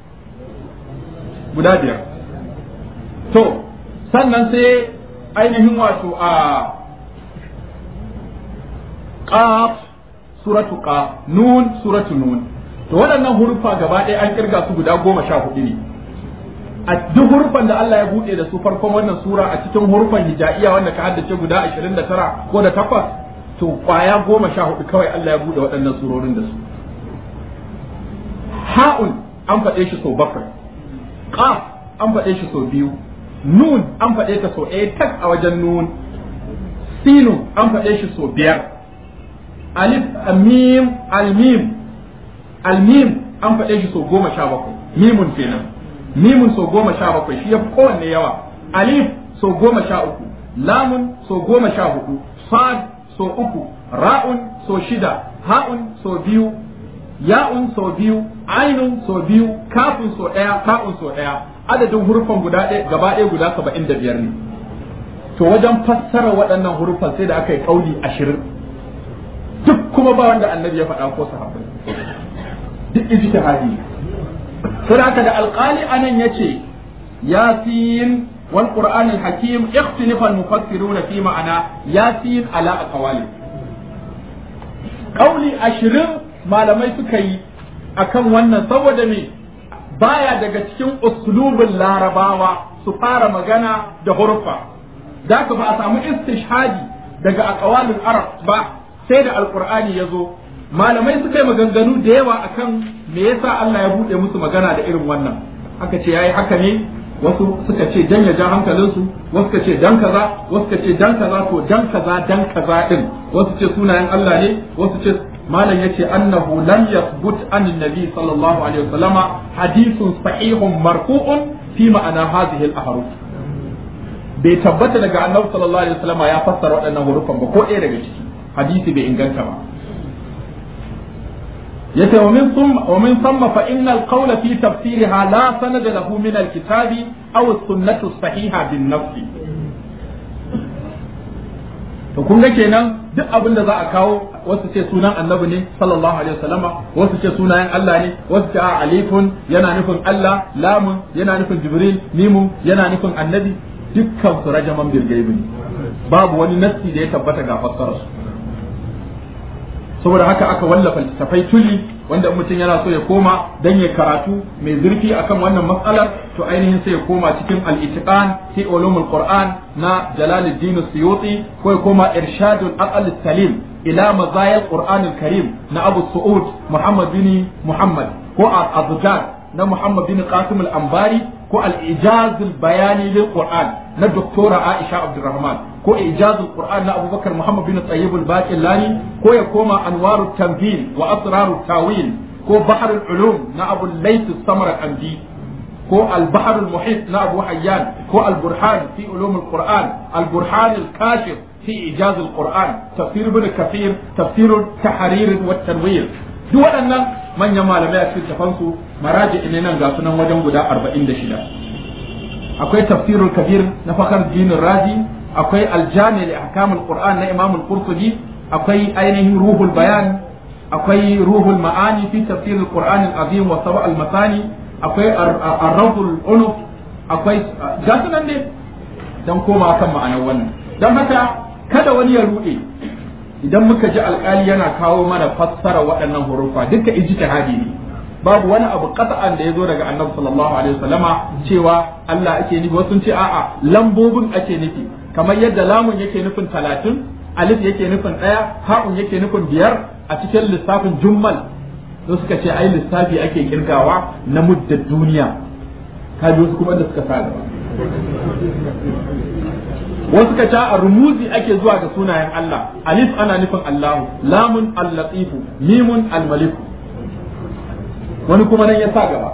guda biyar to sannan sai ainihin wato a qaf suratu qaf nun suratu nun to waɗannan hurufa gaba ɗaya an kirga su guda goma sha hudu ne a duk hurufan da Allah ya buɗe da su farkon wannan sura a cikin hurufan hijaiya wanda ka haddace guda ashirin da tara ko da takwas to kwaya goma sha hudu kawai Allah ya buɗe waɗannan surorin da su ha'un an faɗe shi sau bakwai qaf an faɗe shi sau biyu nun an faɗe ta sau ɗaya tak a wajen nun sinu an faɗe shi sau biyar alif mim almim almim an faɗe shi sau goma sha bakwai mimun kenan mimun sau goma sha bakwai shi ya fi kowanne yawa alif sau goma sha uku lamun sau goma sha hudu sad sau uku ra'un sau shida ha'un sau biyu ya'un sau biyu ainun sau biyu kafin sau ɗaya ta'un sau ɗaya adadin hurufan guda ɗaya gaba ɗaya guda saba'in da biyar ne to wajen fassara waɗannan hurufan sai da aka yi ƙauli ashirin duk kuma ba wanda annabi ya faɗa ko sahabbai duk ijtihadi sai haka da alƙali anan yace yasin wal qur'an al hakim ikhtalafa al mufassiruna fi ma'ana yasin ala aqwali ƙauli ashirin malamai suka yi akan wannan saboda me baya daga cikin uslubin larabawa su fara magana da hurfa da ka ba a samu istishhadi daga aqwalul arab ba sai da alqur'ani ya zo malamai suka yi maganganu da yawa akan me yasa Allah ya bude musu magana da irin wannan aka ce yayi haka ne wasu suka ce dan ya ja hankalinsu wasu suka ce dan kaza wasu suka ce dan kaza to dan kaza dan kaza din wasu ce sunayen Allah ne wasu ce malam yace annahu lam yathbut an nabi sallallahu alaihi wasallama hadithun sahihun marfu'un fi ma'ana hadhihi al-ahruf bai tabbata daga annabi sallallahu alaihi wasallama ya fassara waɗannan hurufan ba ko ɗaya daga ciki hadisi bai inganta ba yace wa min thumma wa min thumma fa inna al-qawl fi tafsirha la sanada lahu min al-kitabi aw as-sunnatu as-sahiha bin nafsi to kun ga kenan duk abin da za a kawo wasu ce sunan annabi ne sallallahu alaihi wasallama wasu ce sunayen Allah ne wasu ce a alifun yana nufin Allah lamun yana nufin jibril mimun yana nufin annabi dukkan su rajaman bilgaibi ne babu wani nassi da ya tabbata ga fassarar su saboda haka aka wallafa littafai tuli wanda mutum yana so ya koma dan ya karatu mai zurfi akan wannan matsalar to ainihin sai ya koma cikin al-itiqan fi ulumul qur'an na jalaluddin suyuti ko ya koma irshadul aqal salim ila mazayil qur'an karim na abu su'ud muhammad bin muhammad ko al-azjar na muhammad bin qasim al-anbari ko al-ijaz al-bayani lil qur'an na doktora aisha abdurrahman ko ijazul qur'an na abubakar muhammad bin tayyib al-baqillani ko ya koma anwarut tanzil wa asrarut tawil ko bahrul ulum na abu layth as-samarqandi ko al-bahr al-muhit na abu hayyan ko al-burhan fi ulum al-qur'an al-burhan al-kashif fi ijaz al-qur'an tafsir ibn kathir tafsir tahrir wa tanwir duk waɗannan manyan malamai a cikin tafansu maraji ne nan ga sunan wajen guda 46 akwai tafsirul kabir na fakar dinin razi akwai aljami da ahkamul qur'an na imam al-qurtubi akwai ainihin ruhul bayan akwai ruhul ma'ani fi tafsir al-qur'an al-azim wa sab'a al-masani akwai ar-rawdul unuf akwai gasu nan ne dan koma kan ma'anar wannan dan haka kada wani ya rude idan muka ji alkali yana kawo mana fassara waɗannan hurufa duka ijtihadi ne babu wani abu qat'an da ya zo daga annabi sallallahu alaihi wasallama cewa Allah ake nufi wasu ce a'a lambobin ake nufi kamar yadda lamun yake nufin talatin alif yake nufin ɗaya ha'un yake nufin biyar a cikin lissafin jummal to suka ce ai lissafi ake kirgawa na muddar duniya kaji wasu kuma da suka sa gaba wasu ka ce a rumuzi ake zuwa ga sunayen Allah alif ana nufin Allahu lamun al-latifu mimun al-maliku wani kuma nan ya sa gaba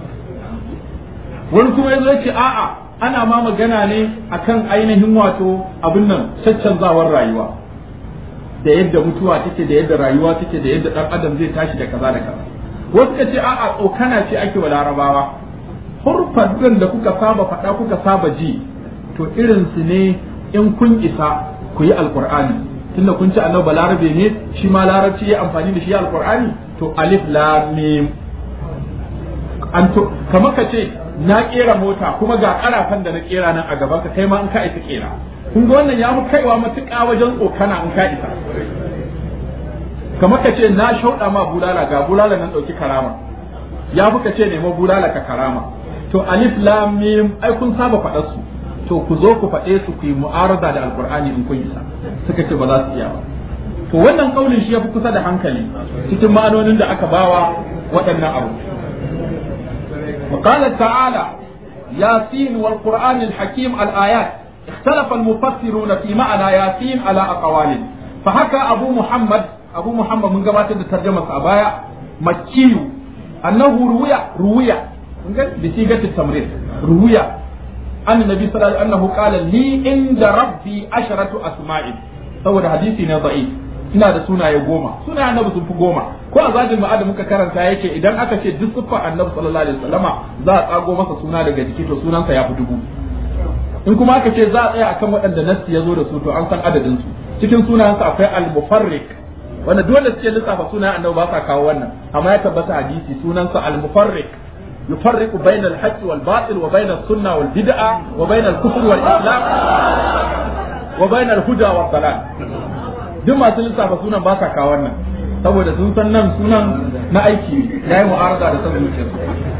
wani kuma yazo yace a'a ana ma magana ne akan ainihin wato abin nan caccanzawar rayuwa da yadda mutuwa take da yadda rayuwa take da yadda dan adam zai tashi da kaza da kaza wasu ka ce a'a tsokana ce ake wa larabawa hurfan da kuka saba faɗa kuka saba ji to irin su ne in kun isa ku yi alqur'ani tunda kun ci annabi balarabe ne shi ma larabci ya amfani da shi alqur'ani to alif lam mim an to kamar ka ce na kera mota kuma ga karafan da na kera nan a gaban ka kai ma in ka isa kera kun ga wannan ya fi kaiwa matuƙa wajen tsokana in ka isa kamar ka ce na shauɗa ma bulala ga bulala nan ɗauki karama ya fi ka ce nemo bulala ka karama to alif lam mim ai kun saba faɗar su to ku zo ku faɗe su ku yi mu'arada da alqur'ani in kun isa suka ce ba za su iya ba to wannan kaulin shi ya fi kusa da hankali cikin ma'anonin da aka bawa waɗannan abu وقال تعالى ياسين والقرآن الحكيم الآيات اختلف المفسرون في معنى ياسين على أقوال فحكى أبو محمد أبو محمد من قبات ترجمة أبايا مكي أنه روي روي بصيغة التمرير روي أن النبي صلى الله عليه وسلم أنه قال لي عند ربي عشرة أسماء saboda hadisi ne da'if ina da sunaye goma sunaye annabi sun fi goma ko a zadin ma'ad muka karanta yake idan aka ce duk siffar annabi sallallahu alaihi wasallama za a tsago masa suna daga jiki to sunansa ya fi dubu in kuma aka ce za a tsaya akan waɗanda nassi ya zo da su to an san adadin su cikin sunayensa akwai al-mufarrik wanda dole suke lissafa sunayen annabi ba sa kawo wannan amma ya tabbata hadisi sunansa al-mufarrik يفرق بين الحق والباطل وبين السنة والبدعة وبين الكفر والإسلام وبين الهدى والضلال duk masu lissafa sunan ba sa kawo wannan saboda sun san nan sunan na aiki ya yi mu'arada da san zuciyarsu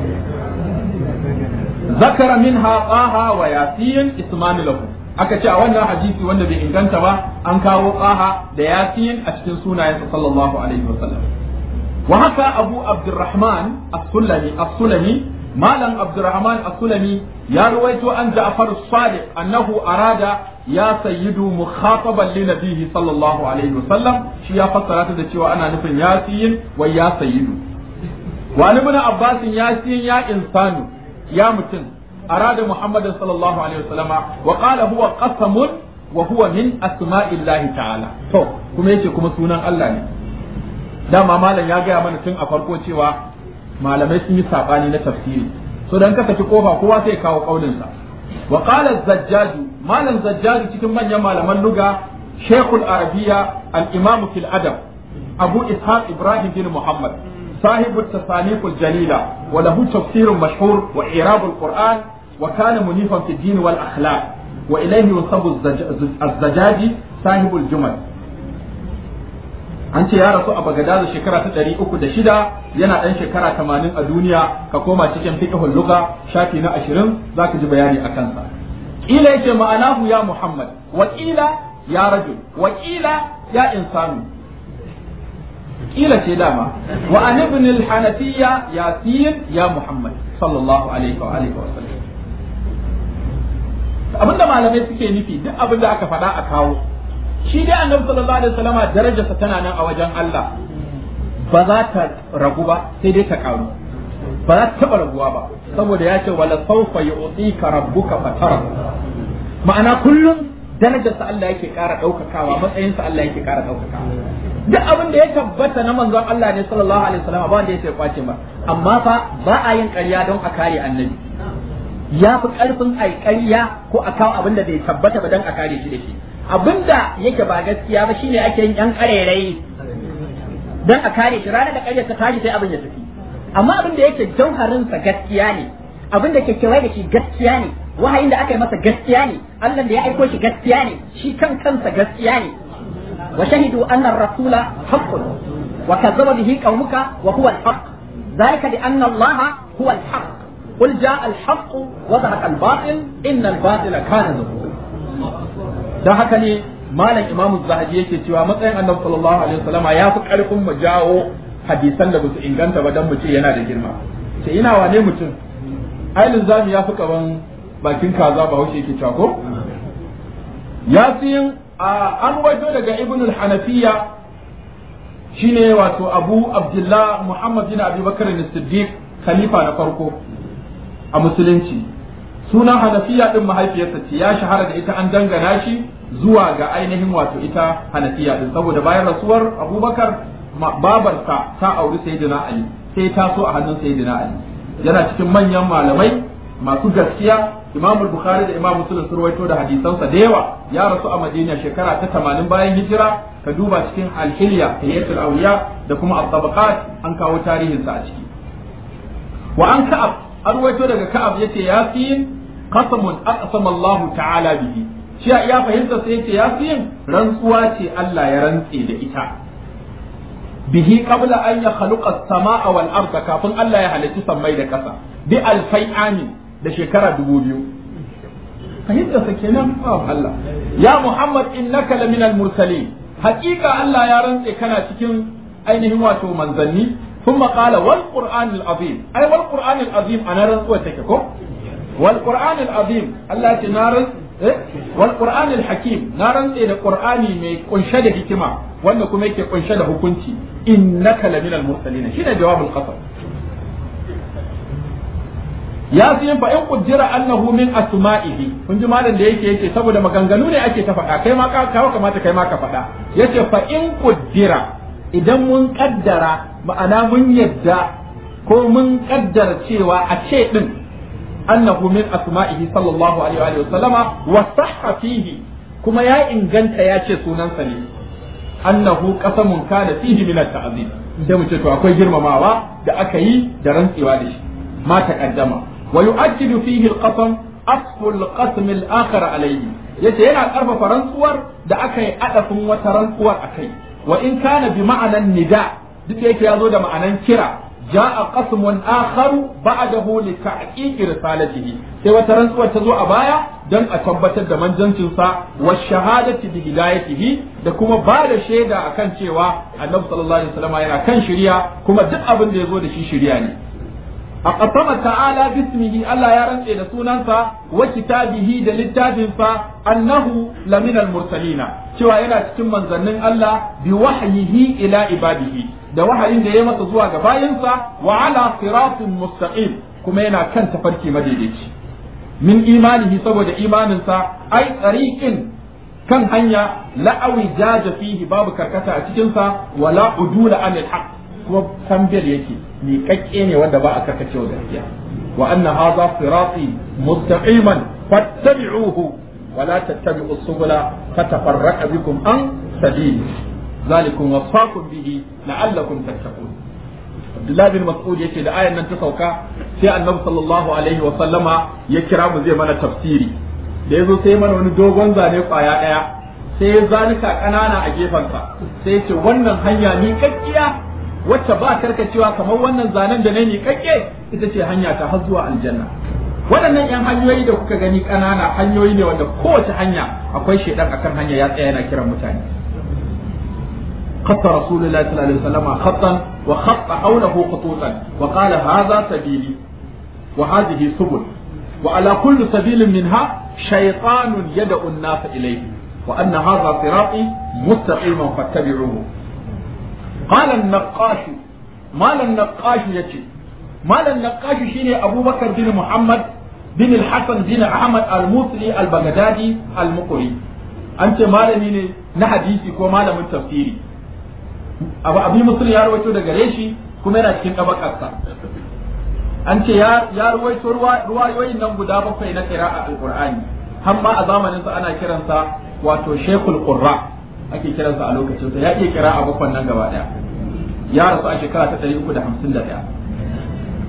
zakara minha qaha wa yasin ismani lahu aka ce a wannan hadisi wanda bai inganta ba an kawo qaha da yasin a cikin sunayensa sallallahu alaihi wasallam wa haka abu abdurrahman as-sulami as-sulami malam abdurrahman as-sulami ya ruwaito an ja'far as-sadiq annahu arada ya sayyidu mukhataban li nabihi sallallahu alaihi wasallam shi ya fassara ta da cewa ana nufin yasin wa ya sayyidu wa ibn abbas yasin ya insanu ya mutum arada muhammadan sallallahu alaihi wasallam wa qala huwa qasamun wa huwa min asma'illahi ta'ala to kuma yace kuma sunan Allah ne dama malam ya gaya mana tun a farko cewa malamai sun yi sabani na tafsiri so dan ka saki kofa kowa sai kawo kaulinsa wa qala az-zajjaj malam zajjaj cikin manyan malaman luga shaykhul arabiyya al-imam fil adab abu ishaq ibrahim bin muhammad صاحب التصانيف الجليلة وله تفسير مشهور وإعراب القرآن وكان منيفا في الدين والأخلاق وإليه ينسب الزجاج صاحب الجمل an ce ya rasu a Bagadaza shekara ta ɗari uku da shida yana ɗan shekara tamanin a duniya ka koma cikin fiqhul lugha shafi na ashirin za ka ji bayani a kansa ƙila yake ma'anahu ya Muhammad wa ƙila ya rajul wa ƙila ya insanu ƙila ce dama wa an ibn al-hanafiyya yasin ya Muhammad sallallahu alaihi wa alihi wa sallam abinda malamai suke nufi duk abin da aka faɗa a kawo shi dai annabi sallallahu alaihi wasallama darajarsa tana nan a wajen Allah ba za ta ragu ba sai dai ta karu ba za ta taba raguwa ba saboda ya ce wala sawfa yu'tika rabbuka fatara ma'ana kullum darajarsa Allah yake ƙara ɗaukakawa matsayinsa Allah yake ƙara ɗaukakawa duk abin da ya tabbata na manzon Allah ne sallallahu alaihi wasallam ba wanda ya kwace ba amma fa ba a yin ƙarya don a kare annabi ya fi ƙarfin ai ƙarya ko a kawo abin da bai tabbata ba don a kare shi da shi abinda yake ba gaskiya ba shine ake yin yan karerai don a kare shi ranar da karyar ta tashi sai abin ya tafi amma abin da yake jauharin sa gaskiya ne abin da ke kewaye da shi gaskiya ne wahayin da aka yi masa gaskiya ne Allah da ya aiko shi gaskiya ne shi kan kansa gaskiya ne wa shahidu anna ar-rasula haqqun wa kazzaba bihi qaumuka wa huwa al-haqq ذلك بأن الله هو الحق قل جاء الحق وزهق الباطل إن الباطل كان زهوقا ده haka ne malam imam zahabi yake cewa matsayin annabi sallallahu alaihi wasallama ya fi karfin mu jawo hadisan da basu inganta ba dan mu ce yana da girma ce ina wane mutum ailin zamu ya fi kaman bakin kaza ba wuce yake cewa ko yasin an waito daga ibn al-hanafiya shine wato abu abdullah muhammad bin abi bakar as-siddiq khalifa na farko a musulunci sunan hanafiya din mahaifiyarsa ce ya shahara da ita an dangana shi zuwa ga ainihin wato ita hanafiya din saboda bayan rasuwar abubakar babarsa ta auri sayyidina ali sai ta so a hannun sayyidina ali yana cikin manyan malamai masu gaskiya imam bukhari da imam muslim sun rawaito da hadisansa da yawa ya rasu a madina shekara ta 80 bayan hijira ka duba cikin alhiliya hayyatul awliya da kuma at-tabaqat an kawo tarihinsa a ciki wa an ka'ab an rawaito daga ka'ab yace yasin qasamun aqsama Allah ta'ala bihi shi ya fahimta sai yace yasin rantsuwa ce Allah ya rantse da ita bihi qabla an yakhluqa as-samaa wal arda kafin Allah ya halitta sammai da kasa bi alfai amin da shekara dubu biyu fahimta sa kenan Allah ya Muhammad innaka laminal mursalin haƙiƙa Allah ya rantse kana cikin ainihin wato manzanni ثم قال والقرآن العظيم أي والقرآن العظيم أنا رزق تككو والقرآن العظيم الله تنارز إيه؟ والقرآن الحكيم نارن إلى القرآن مي قنشد حكمة وأنكم ميك قنشد حكمتي إنك لمن المرسلين شنو جواب القسم ya fi yin fa'in kujjira annahu min asma'ihi kun ji malam da yake yake saboda maganganu ne ake ta faɗa kai ma ka kamata kai ma ka faɗa yace fa in kujjira idan mun kaddara ma'ana mun yadda ko mun kaddara cewa a ce din annahu min asma'ihi sallallahu alaihi wa sallama wa sahha fihi kuma ya inganta ya ce sunansa ne annahu qasamun kana fihi min at-ta'zim sai mu ce to akwai girmamawa da aka yi da rantsewa da shi ma taqaddama wa yu'akkidu fihi al-qasam asfu al-qasm al-akhar alayhi yace yana karfafa rantsuwar da aka yi adafin wata rantsuwar akai wa in kana bi ma'anan nida duk da yake yazo da ma'anan kira ja'a qasmun akharu ba'dahu li tahqiqi risalatihi sai wata rantsuwar ta zo a baya don a tabbatar da manjancin sa wa shahadati bi hidayatihi da kuma ba da shaida akan cewa annabi sallallahu alaihi wasallam yana kan shari'a kuma duk abin da yazo da shi shari'a ne أقسم تعالى باسمه ألا يرنسي لسونانسا وكتابه دلتابنسا أنه لمن المرسلين شوى إلى تكون من ظنن الله بوحيه إلى عباده da wahayin da ya masa zuwa ga bayansa wa ala siratin mustaqim kuma yana kan tafarki madaidaici min imanihi saboda imaninsa ai tsariqin kan hanya la'awi jaja fihi babu karkata a cikinsa wala udula anil haqq kuma tambiyar yake miƙaƙƙe ne wanda ba a karkace wa gaskiya wa anna hadha sirati mustaqiman fattabi'uhu wa la tattabi'u subula fatafarraqa bikum an sabili zalikum wasaqum bihi la'allakum tattaqun Abdullah bin Mas'ud yace da ayan nan ta sauka sai Annabi sallallahu alaihi wa sallama ya kira mu zai mana tafsiri da yazo sai mana wani dogon zane kwaya daya sai ya zanuka kanana a gefensa sai ya ce wannan hanya ni kakkiya wacce ba karkacewa kamar wannan zanen da na miƙaƙƙe ita ce hanya ta har zuwa aljanna waɗannan 'yan hanyoyi da kuka gani ƙanana hanyoyi ne wanda kowace hanya akwai shaidan akan hanya ya tsaya yana kiran mutane خط رسول الله صلى الله عليه وسلم خطا وخط حوله خطوطا وقال هذا سبيلي وهذه سبل وعلى كل سبيل منها شيطان يدعو الناس إليه وأن هذا صراطي مستقيما فاتبعوه قال النقاش مال النقاش يتي مال النقاش شيني أبو بكر بن محمد بن الحسن بن أحمد الموصلي البغدادي المقري أنت مالني na hadisi ko malamin tafsiri abu abi muslim ya rawaito daga reshi kuma yana cikin tabakarsa an ce ya ya rawaito ruwayoyin nan guda bakwai na qira'a alqur'ani har ma a zamanin sa ana kiransa wato shekul qurra ake kiransa a lokacin sa ya iya qira'a bakwan nan gaba daya ya rasu a shekara ta 351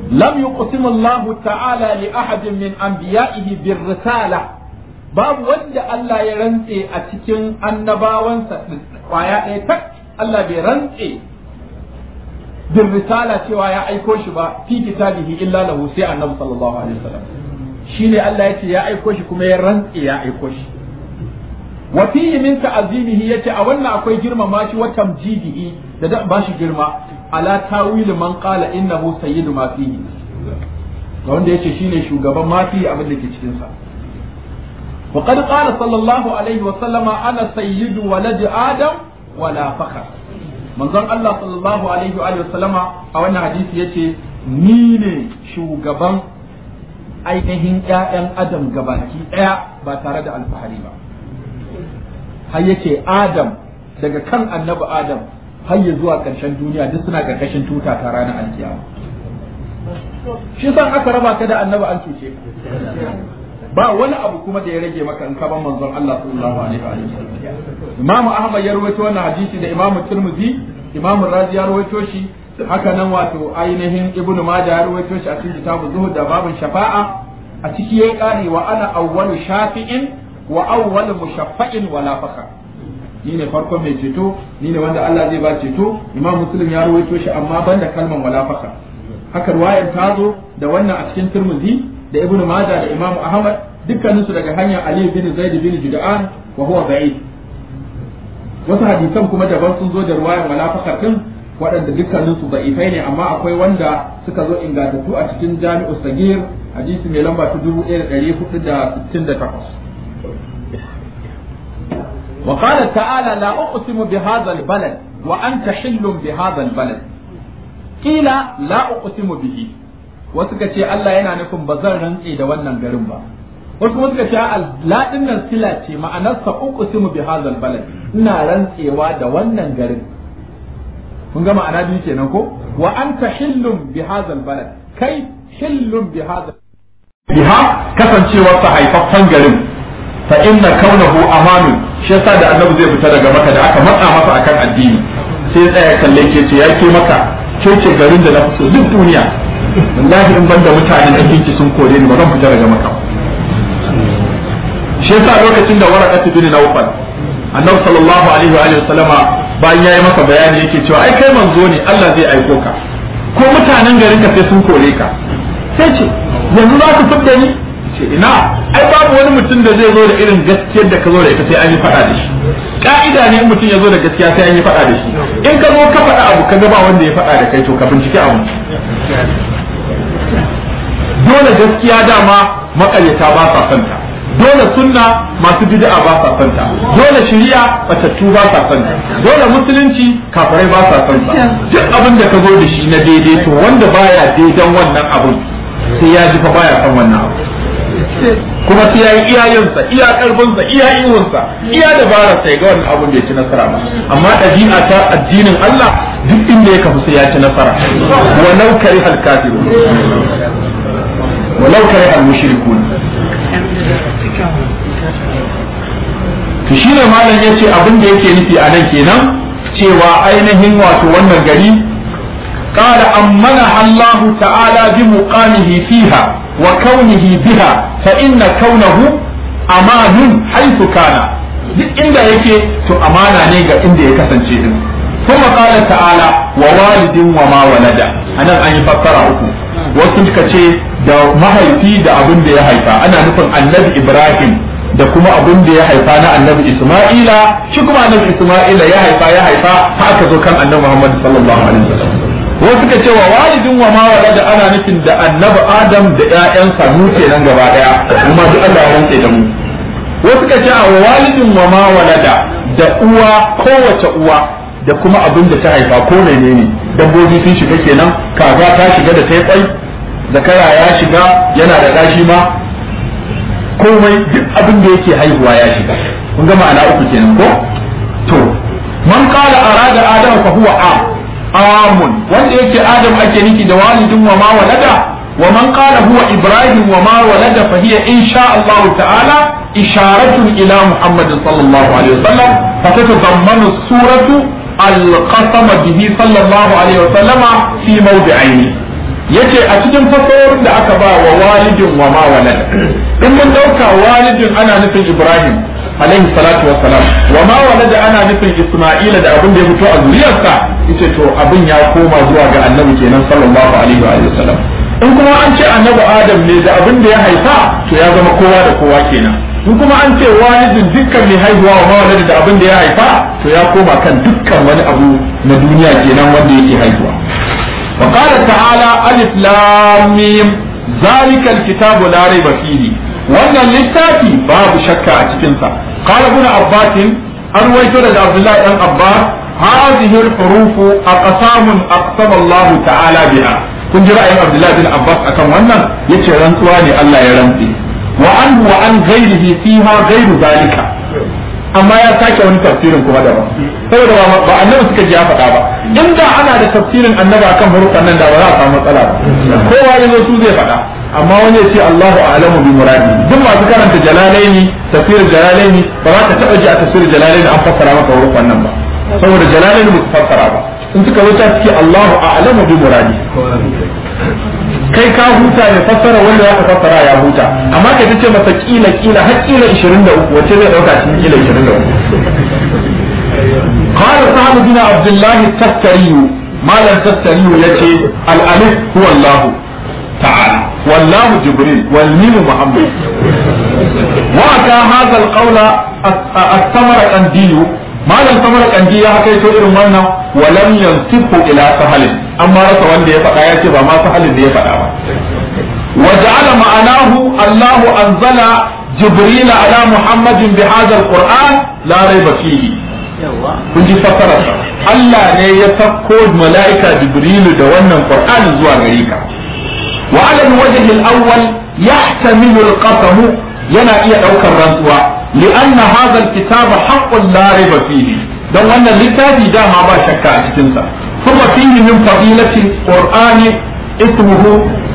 lam yuqsimu Allah ta'ala li ahadin min anbiya'ihi bir risala babu wanda Allah ya rantse a cikin annabawansa kwaya ɗaya tak Allah bai rantse bin risala cewa ya aiko shi ba fi kitabihi illa lahu sai annabi sallallahu alaihi wasallam shine Allah yace ya aiko shi kuma ya rantse ya aiko shi wa fihi min ta'zimihi yace a wannan akwai girmama shi wa tamjidihi da da bashi girma ala tawil man qala innahu sayyidu ma fihi ga wanda yace shine shugaban ma fihi abin da ke cikin sa wa qad qala sallallahu alaihi wa sallama ana sayyidu walad adam wala fakhar manzon Allah sallallahu alaihi wa sallama a wannan hadisi yace ni ne shugaban ainihin ƴaƴan adam gabaki ɗaya ba tare da alfahari ba har yace adam daga kan annabi adam har ya zuwa ƙarshen duniya duk suna ƙarƙashin tuta ta ranar alkiyama shi san aka raba ka da annabi an cuce ka ba wani abu kuma da ya rage maka in ka ban manzon Allah sallallahu alaihi wa sallam Imam Ahmad ya rawaito wannan hadisi da Imam Tirmidhi Imam Razi ya rawaito shi haka nan wato ainihin Ibn Majah ya rawaito shi a cikin kitabu Zuhud da babin shafa'a a ciki yayi kari wa ana awwalu shafi'in wa awwalu mushaffa'in wala fakar ni ne farkon mai ceto ni ne wanda Allah zai ba ceto Imam Muslim ya rawaito shi amma banda kalman wala fakar haka ruwayar ta zo da wannan a cikin Tirmidhi da Ibn Majah da Imam Ahmad dukkaninsu daga hanyar Ali bin Zaid bin Jud'an wa huwa ba'id wasu hadisan kuma daban sun zo da ruwayan wala fakar din waɗanda dukkaninsu da'ifai ne amma akwai wanda suka zo ingantattu a cikin Jami'u Sagir hadisi mai lamba ta 1468 وقال تعالى لا أقسم بهذا البلد وأنت حل بهذا البلد قيل لا أقسم به وسكتي الله yana nufin ba zan rantse da wannan garin ba wasu kuma suka ce la dinnan sila ce ma'anarsa uqsimu bi hadzal balad ina rantsewa da wannan garin kun ga ma'ana biyu kenan ko wa anta hillum bi hadzal balad kai hillum bi hadzal biha kasancewar sa haifaffen garin fa inna kaunahu amanu shi yasa da annabi zai fita daga maka da aka matsa masa akan addini sai tsaya kalle ke ce ya ke maka ke ce garin da na fi so duk duniya wallahi in banda mutanen cikin sun kore ni ba zan fita daga maka shi yasa lokacin da waraqatu bin nawfal annabi sallallahu alaihi wa alihi wasallama bayan yayi masa bayani yake cewa ai kai manzo ne Allah zai aiko ka ko mutanen garin ka sai sun kore ka sai ce yanzu za ku fidda ni ce ina ai babu wani mutum da zai zo da irin gaskiyar da ka zo da ita sai an yi faɗa da shi ka'ida ne in mutum ya zo da gaskiya sai an yi faɗa da shi in ka zo ka faɗa abu ka ga ba wanda ya faɗa da kai to ka bincike abu dole gaskiya dama makaryata ba sa santa dole sunna masu bid'a ba sa santa dole shari'a batattu ba sa santa dole musulunci kafirai ba sa santa duk abin da ka zo da shi na daidai to wanda baya daidan wannan abin sai ya ji fa baya san wannan abu kuma sai ya yi iyayensa iya karfinsa iya ihunsa iya dabarar sai ga wannan abun bai ci nasara ba amma ɗabi'a ta addinin Allah duk inda ya kafu sai ya ci nasara walau kari hal kafirun walau kari hal mushrikun to shine malam yace abin da yake nufi a nan kenan cewa ainihin wato wannan gari قال أمنها الله تعالى بمقامه فيها وكونه بها فإن كونه أمان حيث كان duk inda yake to amana ne ga inda ya kasance din kuma qala ta'ala wa walidin wa ma walada anan an yi fassara uku wasu suka ce da mahaifi da abin da ya haifa ana nufin annabi Ibrahim da kuma abin da ya haifa na annabi Isma'ila shi kuma annabi Isma'ila ya haifa ya haifa haka zo kan annabi Muhammad sallallahu alaihi wasallam wasu suka ce wa walidin wa ma walada ana nufin da annabi adam da ƴaƴansa mu kenan gaba daya kuma duk Allah ya rantse da mu wasu suka ce wa walidin wa ma walada da uwa kowace uwa da kuma abin da ta haifa ko menene dabbobi sun shiga kenan kaza ta shiga da ta kwai zakara ya shiga yana da gashi ma komai duk abin da yake haihuwa ya shiga kun ga ma'ana uku kenan ko to man qala arada adam fa huwa am amun wanda yake adam ake niki da walidin wa ma walada wa man qala huwa ibrahim wa ma walada fa hiya insha Allah ta'ala isharatun ila muhammad sallallahu alaihi wasallam fa tatadammanu suratu al-qasama bihi sallallahu alaihi wasallam fi mawdi'aini yace a cikin fasahohin da aka ba wa walidin wa ma walad in mun dauka walidin ana nufin Ibrahim alaihi salatu wassalam wa ma walada ana nufin Isma'ila da abin da ya fito a zuriyarsa yace to abin ya koma zuwa ga annabi kenan sallallahu alaihi wa sallam in kuma an ce annabi Adam ne da abin da ya haifa to ya zama kowa da kowa kenan in kuma an ce walidin dukkan mai haihuwa wa mawalada da abin da ya haifa to ya koma kan dukkan wani abu na duniya kenan wanda yake haihuwa wa qala ta'ala alif lam mim zalika alkitabu la raiba fihi wannan littafi babu shakka a cikin sa qala ibn abbas an waito daga abdullahi dan abbas hadhihi alhuruf aqsam aqsama Allah ta'ala biha kun ji ra'ayin abdullahi bin abbas akan wannan yace rantsuwa ne Allah ya rantsi wa an wa an ghairihi fiha ghairu zalika amma ya sake wani tafsirin kuma daban saboda ba annabi suka ji ya faɗa ba inda ana da tafsirin annabi akan hurufan nan da ba za a samu matsala ba kowa ya zo su zai faɗa amma wani ya ce Allahu a'lamu bi muradi duk masu karanta jalalaini tafsirin jalalaini ba za ka taɓa ji a tafsirin jalalaini an fassara maka hurufan nan ba saboda jalalaini ba su fassara ba in suka zo ta suke Allahu a'lamu bi muradi kai ka huta ne fassara wanda ya fassara ya huta amma kai tace masa kila kila har kila 23 wace zai dauka cikin kila 23 قال سعد بن عبد الله التستري ما لم تستري يتي الألف هو الله تعالى والله جبريل والميم محمد وأتى هذا القول الثمر قنديل ما لم ثمر قنديل يا حكيت إرم ولم ينسبه إلى سهل أما رسى وندي يفقى يتي ما سهل دي يفقى وجعل معناه الله أنزل جبريل على محمد بهذا القرآن لا ريب فيه kun ji fassararsa Allah ne ya sako mala'ika Jibrilu da wannan Qur'ani zuwa gare ka wa ala alwajh alawwal yahtamilu alqasam yana iya daukar rantsuwa li'anna hadha alkitab haqqun la rayba fihi dan wannan littafi dama ba shakka a cikin sa kuma fihi min fadilati qur'ani ismuhu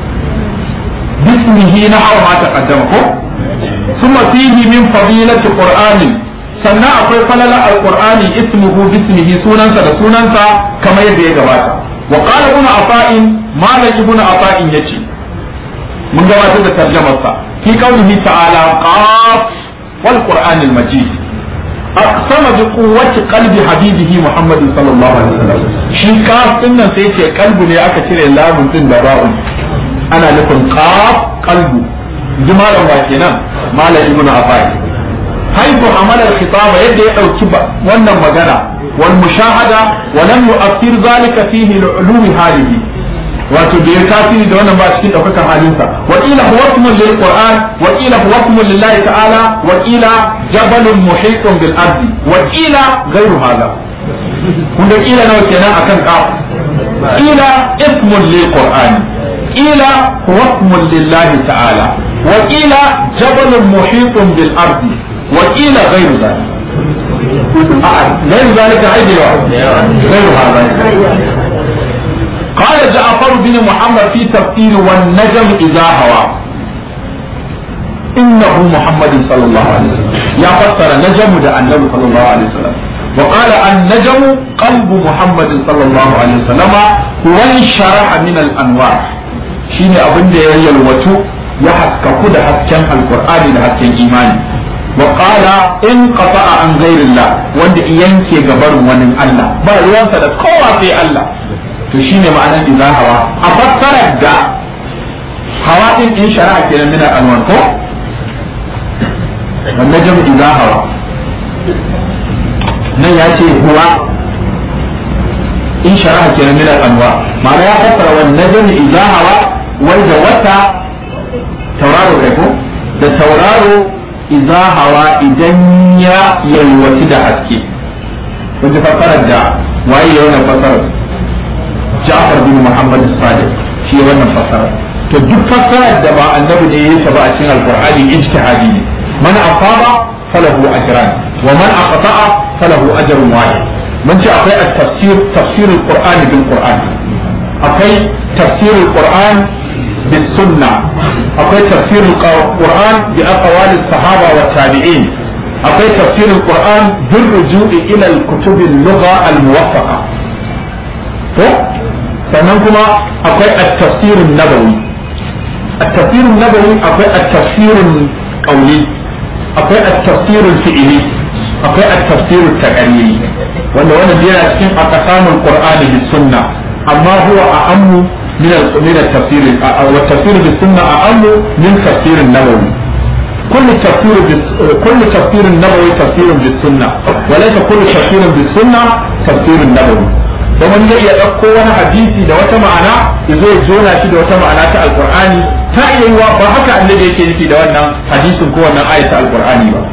bismihi nahwa ma taqaddama ko ثم فيه من فضيلة قرآن sannan akwai falala alqur'ani ismuhu bismihi sunansa da sunansa kamar yadda ya gabata wa qala ibn afa'in malik ibn afa'in yace mun gabatar da tarjumar sa fi qawlihi ta'ala qaf wal qur'anil majid aqsama bi quwwati qalbi habibihi muhammad sallallahu alaihi wasallam shi qaf din nan sai ce qalbu ne aka cire lamun din da ba'un ana nufin qaf qalbu jimalan wa kenan malam ibn afa'in حيث عمل الخطاب يدي أو wannan magana والمشاهدة ولم يؤثر ذلك فيه لعلو حاله wato da ya tasiri da wannan ba cikin ɗaukakan halinsa wa ila huwa ismun lil qur'an wa ila huwa ismun lillahi ta'ala wa ila jabalun muhitun bil ardi wa ila ghayru hada kun da ila nawa kenan akan qaf ila ismun lil qur'an ila huwa ismun lillahi ta'ala wa ila jabalun muhitun bil ardi وقيل غير ذلك غير ذلك عيد غير هذا قال جعفر بن محمد في تفسير والنجم إذا هوى إنه محمد صلى الله عليه وسلم يا فسر نجم ده النبي صلى الله عليه وسلم وقال النجم قلب محمد صلى الله عليه وسلم وانشرح من الأنوار شيني أبن ده يلوتو يحكى كده حكيان القرآن ده حكيان إيماني وقال إن قطع عن غير الله وند ينكي غبر ونن الله با ruwansa da kowa sai Allah to shine ma'anar idza hawa a fassarar da hawa din in shari'a kenan min al-anwar ko wannan jam idza hawa nan ya ce huwa in shari'a kenan min al-anwar ma'ana ya fassara wannan jam idza hawa wai da wata tauraro kai ko da tauraro iza hawa idan ya yalwaci da haske kun ji fassarar da waye ya wannan fassarar Ja'far bin Muhammad Sadiq shi ya wannan fassarar to duk fassarar da ba annabi ne ya ba a cikin alqur'ani ijtihadi ne man afaba falahu ajran wa man aqta'a falahu ajrun wahid mun ce akwai at-tafsir tafsir al-qur'an bil qur'an akwai tafsir al-qur'an بالسنة أقول تفسير القرآن بأقوال الصحابة والتابعين أقول تفسير القرآن بالرجوع إلى الكتب اللغة الموفقة sannan kuma akwai at-tafsirun nabawi at-tafsirun nabawi akwai at-tafsirun qawli akwai at-tafsirul fi'li akwai at-tafsirut taqriri wanda wannan yana cikin aqsamul qur'ani bis sunna amma huwa a'ammu min al-min at-tafsir wa at-tafsir bis sunna a'ammu min tafsir an-nabawi كل تفسير بس... كل تفسير نبوي تفسير بالسنة وليس كل تفسير بالسنة تفسير النبوي ومن zai iya ɗauko wani hadisi da wata ma'ana ya zo ya jona shi da wata ma'ana ta alkur'ani ta iya yiwa ba haka annabi yake nufi da wannan hadisin ko wannan ayat ta alkur'ani ba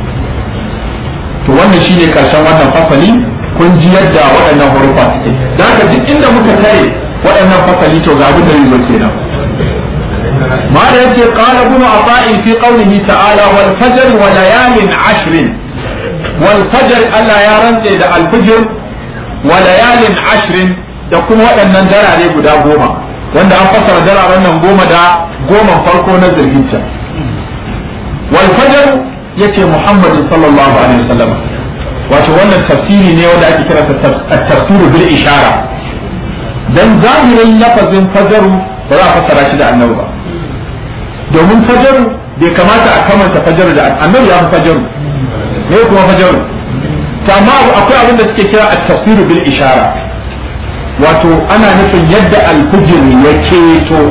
to wannan shine karshen wannan fasali kun ji yadda waɗannan hurufa suke da haka duk inda muka tare waɗannan fasali to ga abin da zai zo kenan ما يأتي قال ابن عطاء في قوله تعالى والفجر وليال عشر والفجر ألا يرنت إلى الفجر وليال عشر da kuma waɗannan darare guda goma wanda an fassara dararen nan goma da goma farko na zirginta wal fajr yace Muhammad sallallahu alaihi wasallam wato wannan tafsiri ne wanda ake kira tafsiru bil ishara dan zahirin lafazin fajaru ba za a fassara shi da annabi ba domin fajaru bai kamata a kamanta fajaru da annabi ya fi fajaru ne kuma fajaru to amma akwai abin da suke kira at-tafsiru bil ishara wato ana nufin yadda al-fujr ya keto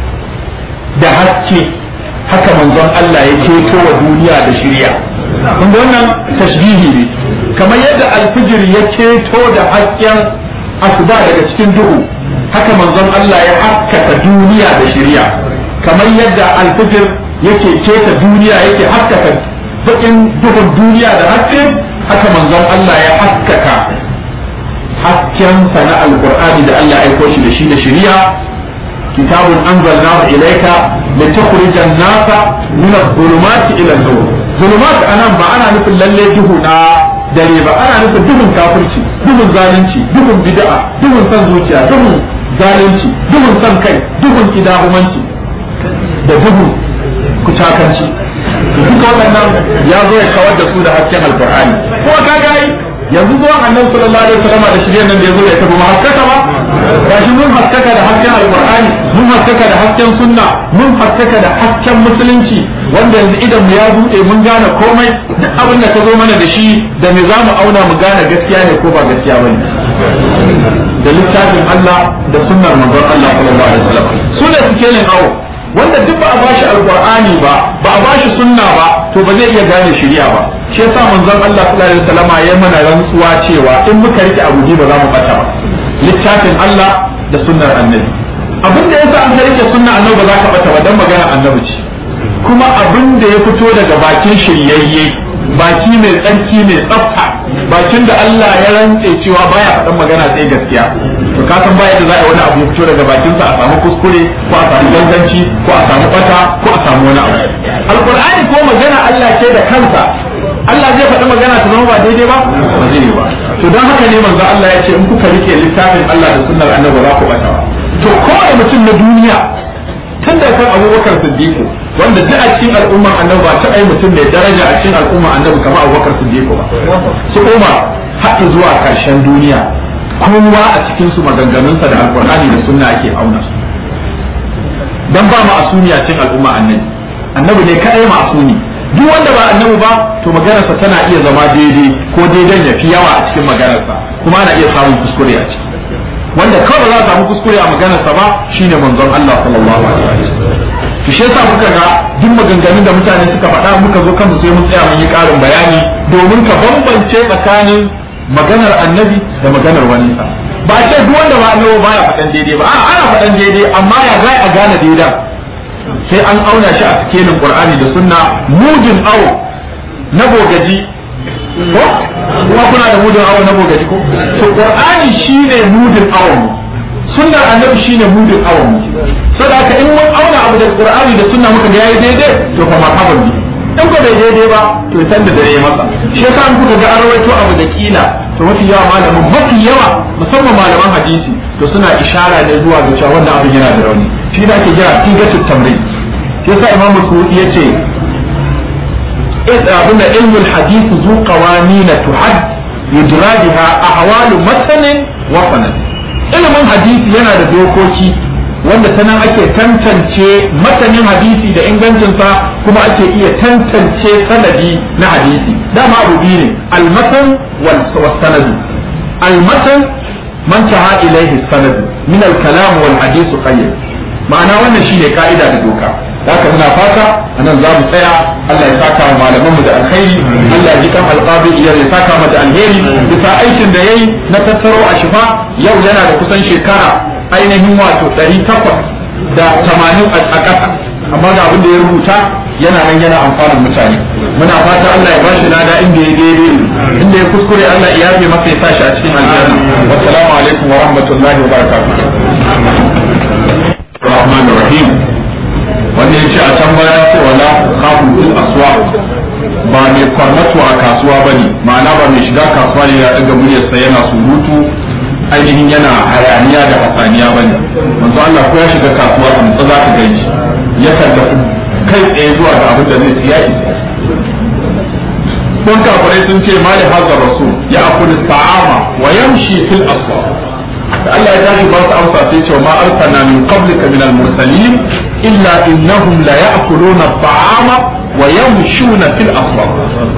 da haske haka manzon Allah ya keto wa duniya da shirya kun ga wannan tashbihi ne kamar yadda al-fujr ya keto da hasken asuba daga cikin duhu haka manzon Allah ya haskaka duniya da shirya kamar yadda alfijir yake keta duniya yake haskaka bakin duhun duniya da haske haka manzon Allah ya haskaka hasken na alqur'ani da Allah ya aiko shi da shi da shari'a kitabun anzalnahu ilayka litukhrija an-nasa min adh-dhulumati ila an-nur zulumat anan ba ana nufin lalle duhu na dare ba ana nufin duhun kafirci duhun zalunci duhun bid'a duhun san zuciya duhun zalunci duhun san kai duhun kidahumanci da duhu kucakanci duka waɗannan ya zo ya kawar da su da hasken alkur'ani ko ka ga yanzu zuwan annabi sallallahu alaihi wasallam da shirye nan da yazo ya tafi haskaka ba gashi mun haskaka da hasken alkur'ani mun haskaka da hasken sunna mun haskaka da hasken musulunci wanda yanzu idan mu ya bude mun gane komai duk abin da ka zo mana da shi da me zamu auna mu gane gaskiya ne ko ba gaskiya bane da littafin Allah da sunnar manzon Allah sallallahu alaihi wasallam sunna suke yin awo wanda duk ba a bashi alqur'ani ba ba a bashi sunna ba to ba zai iya gane shari'a ba shi yasa manzon Allah sallallahu alaihi wasallam ya mana rantsuwa cewa in muka rike abu ba za mu bata ba littafin Allah da sunnar annabi abin da yasa an rike sunna annabi ba za ka bata ba dan magana annabi ce kuma abin da ya fito daga bakin shiryayye baki mai tsarki mai tsafta bakin da Allah ya rantse cewa baya faɗan magana sai gaskiya to ka san baya da za a wani abu ya fito daga bakinsa a samu kuskure ko a samu ganganci ko a samu bata ko a samu wani abu alqur'ani ko magana Allah ce da kansa Allah zai faɗi magana ta zama ba daidai ba ba zai yi ba to don haka ne manzo Allah ya ce in kuka rike littafin Allah da sunnar annabi za ku bata ba to kowane mutum na duniya tun da kan abubakar siddiqu wanda duk a cikin al'umman annabi ba ta ai mutum mai daraja a cikin al'umman annabi kamar abubakar siddiqu ba su umar haɗi zuwa ƙarshen duniya kowa a cikin su maganganunsa da alqur'ani da sunna ake auna su dan ba ma'asumi a cikin al'umma annabi annabi ne kadai ma'asumi duk wanda ba annabi ba to maganarsa tana iya zama daidai ko daidan ya fi yawa a cikin maganarsa kuma ana iya samun kuskure a ciki wanda kawai za a samu kuskure a maganarsa ba shine manzon Allah sallallahu alaihi wasallam to shi yasa muka ga duk maganganun da mutane suka faɗa muka zo kansu sai mun tsaya mun yi ƙarin bayani domin ka bambance tsakanin maganar annabi da maganar wani sa ba ce duk wanda ba annabi baya faɗan daidai ba a'a ana faɗan daidai amma ya za a gane daidan sai an auna shi a cikin Qur'ani da Sunna mujin awo na bogaji ko kuma kuna da mudin awo na bogaji ko to Qur'ani shine mudin awon sunnar annabi shine mudin awon saboda in mun auna abu da Qur'ani da Sunna muka ga yayi daidai to fa marhaban bi in ko bai daidai ba to san da dare masa shi yasa an kuka ga an rawaito abu da kila to mafi yawa malamin mafi yawa musamman malaman hadisi to suna ishara ne zuwa ga cewa wannan abin yana da rauni shi da ake kira tigatul tamrin shi yasa imam Suyuti yace abinda ilmul hadith zu qawanin tuhad yujra biha ahwalu matanin wa sanad ilimin hadisi yana da dokoki wanda ta nan ake tantance matanin hadisi da ingancinsa kuma ake iya tantance sanadi na hadisi dama abu biyu ne almatan wal sanadu almatan man taha ilaihi sanadu min al-kalam wal hadith qayyid ma'ana wannan shine ka'ida da doka haka muna fata anan za mu tsaya Allah ya saka wa malaman mu da alkhairi Allah ya ji kan alqabi ya saka mu da alheri bisa aikin da yayi na tattaro a shifa yau yana da kusan shekara ainihin wato 800 da 80 a ƙasa amma ga abin da ya rubuta yana nan yana amfanin mutane muna fata Allah ya bashi lada inda ya daidai inda ya kuskure Allah ya yafe masa ya sashi a cikin aljanna wassalamu alaikum wa rahmatullahi wa barakatuh Rahman Rahim wanda ya ce a can baya ce wala khafu fil aswaq ba mai kwarmatu a kasuwa bane ma'ana ba mai shiga kasuwa ne ya daga muryarsa yana surutu ainihin yana hayaniya da hasaniya bane manzo Allah ko ya shiga kasuwa in za ka gani yakan tafi kai tsaye zuwa ga abin da zai siya isa kun kafirai sun ce mali hazza rasul ya akulu ta'ama wa yamshi fil aswaq da Allah ya tashi ba su amsa sai ce ma arsalna min qablika min al-mursalin illa innahum la ya'kuluna at-ta'ama wa yamshuna fil aswaq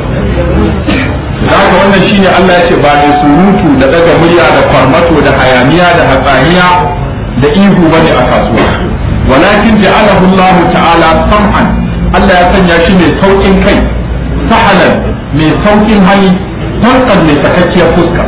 haka wannan shine Allah ya ce ba mai surutu da daga murya da farmato da hayaniya da hatsaniya da ihu bane a kasuwa walakin ja'alahu Allah ta'ala sam'an Allah ya sanya shi mai saukin kai sahalan mai saukin hali tankan mai sakakkiyar fuska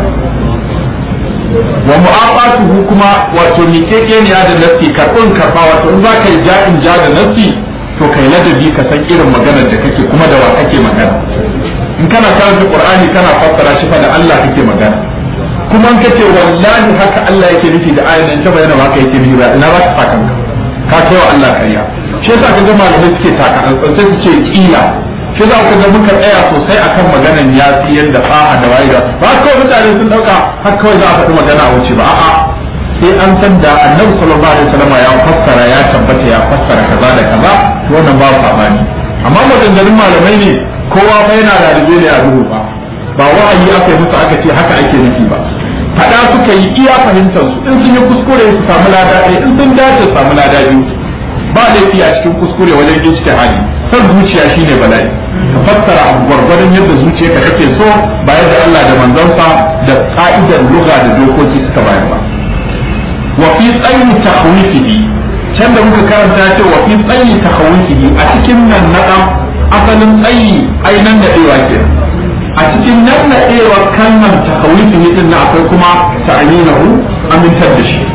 wa mu'aqatuhu kuma wato miƙeƙeniya da nafsi karɓin karɓa wato in za ka yi ja'in ja da nafsi to kai ladabi ka san irin maganar da kake kuma da wa kake magana in kana karanta qur'ani kana fassara shi fa da Allah kake magana kuma in kace wallahi haka Allah yake nufi da ayan nan ta bayyana ba yake nufi ba ina ba ka saka ka kai wa Allah kariya shi yasa kaga malamai suke taka sai su ce kila shi za ku ga muka tsaya sosai akan maganan ya tsiyar da fa'a da waye da ba kawai mutane sun dauka har kawai za a faɗi magana a wuce ba a'a sai an san da annabi sallallahu alaihi wasallam ya fassara ya tabbata ya fassara kaza da kaza to wannan babu sabani amma maganganun malamai ne kowa fa yana da ribe ne a duhu ba ba wa'ayi aka yi musu aka ce haka ake nufi ba faɗa suka yi iya fahimtar su in sun yi kuskure su samu lada ɗaya in sun dace su samu lada biyu ba laifi a cikin kuskure wajen ijtihadi san zuciya shine bala'i ka fassara abu gwargwadon yadda zuciyarka kake so ba yadda Allah da manzansa da ka'idar lugha da dokoki suka bayar ba wa fi tsayi tahwifihi can da muka karanta ce wa fi tsayi tahwifihi a cikin nan na asalin tsayi ai nan da dewa ke a cikin nan na dewa kalmar tahwifihi din na akwai kuma ta'aminahu amintar da shi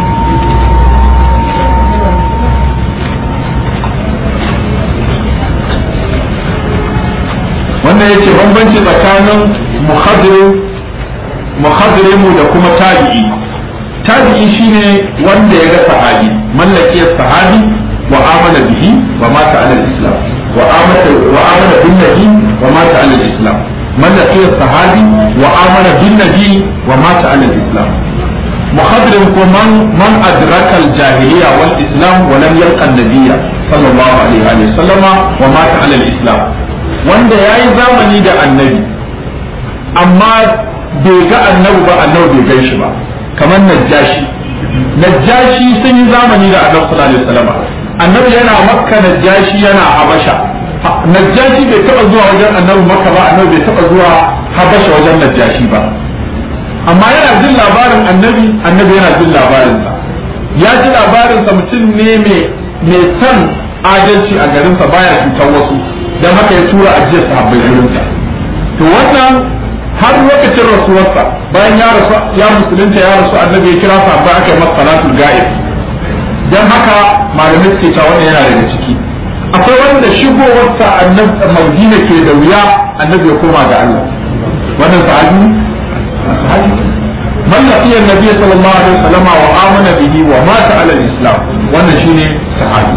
wannan yace bambanci tsakanin muhadrimu da kuma tabi'i tabi'i shine wanda ya ga sahabi mallaki sahabi wa amana bihi wa mata ala islam wa amana wa amana bin nabi wa mata ala islam mallaki sahabi wa amana bin nabi wa mata ala islam muhadrim ko man man adraka al-jahiliya wal islam wa lam yalqa an-nabiyya sallallahu alaihi wa sallama wa mata ala islam wanda ya yi zamani da annabi amma bai ga annabi ba annabi bai gan shi ba kamar najjashi najjashi sun yi zamani da annabi sallallahu alaihi wasallam annabi yana makka najjashi yana habasha najjashi bai taba zuwa wajen annabi makka ba annabi bai taba zuwa habasha wajen najjashi ba amma yana jin labarin annabi annabi yana jin labarinsa ya ji labarinsa mutum ne mai san adalci a garinsa baya cutar wasu don haka ya tura ajiyar sahabbai gurinsa to wannan har lokacin rasuwarsa bayan ya rasu ya musulunta ya rasu annabi ya kira sahabbai aka yi masa salatul ga'ib don haka malamai suke cewa wannan yana daga ciki akwai wanda shigowarsa annabi madina ke da wuya annabi ya koma ga Allah wannan sahabi sahabi man laqiya annabi sallallahu alaihi wasallam wa amana bihi wa mata ala al-islam wannan shine sahabi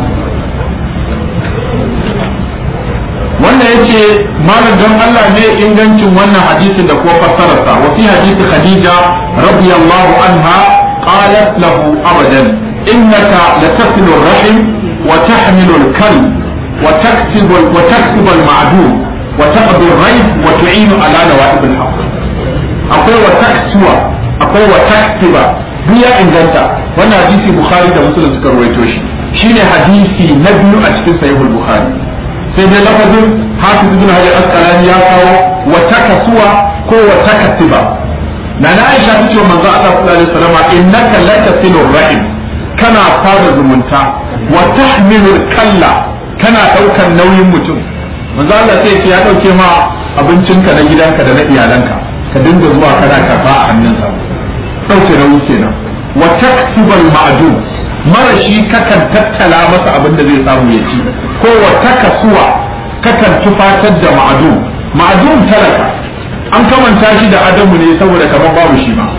wannan yace malam don Allah ne ingancin wannan hadisin da kuma fassararsa wa fi hadisi Khadija radiyallahu anha qalat lahu abadan innaka latasilu rahim wa tahmilu al-kal wa taktibu wa taktibu al-ma'dum wa taqdi ar-rayb wa tu'inu ala nawa'ib al-haqq akwai wa taksuwa akwai wa taktiba duk ya inganta wannan hadisi bukhari da muslim suka rawaito shi shine hadisi na biyu a cikin sahihul bukhari sai dai lafazin hafiz ibn hajar asqalani ya kawo wa takasuwa ko wa takasiba na na aisha ta ce wa manzo Allah sallallahu alaihi wasallam innaka latasilur rahim kana fara zumunta wa tahmilul kalla kana daukan nauyin mutum manzo Allah sai ya dauke ma abincinka na gidanka da na iyalanka ka dinga zuwa kana karba a hannunsa dauke nauyi kenan wa taksibal ma'dum mara shi kakan tattala masa abin da zai samu ya ci ko wa takasuwa kakan tufatar da ma'dum ma'dum talaka an kamanta shi da adamu ne saboda kamar babu shi ma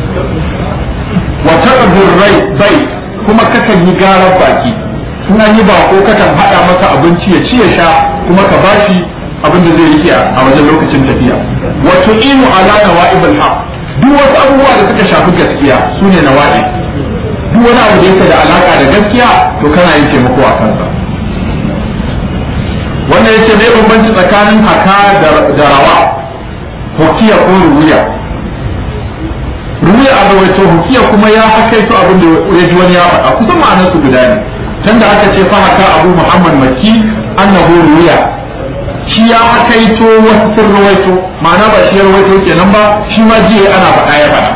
wa taqdur rai bai kuma kakan yi garar baki in an yi bako kakan hada masa abinci ya ci ya sha kuma ka bashi abin da zai rike a wajen lokacin tafiya wa tu'inu ala nawa'ibul haq duk wasu abubuwa da suka shafi gaskiya sune nawa'i duk wani abu da yake da alaka da gaskiya to kana yin taimako a kansa wannan yace me bambanci tsakanin haka da rawa hukiya ko ruwiya ruwiya a rawaito hukiya kuma ya hakaito abin da ya ji wani ya faɗa kusan ma'anar su guda ne tunda aka ce fa haka abu muhammad makki annahu ruwiya shi ya hakaito wasu sun rawaito ma'ana ba shi ya rawaito kenan ba shi ma jiya ana faɗa ya faɗa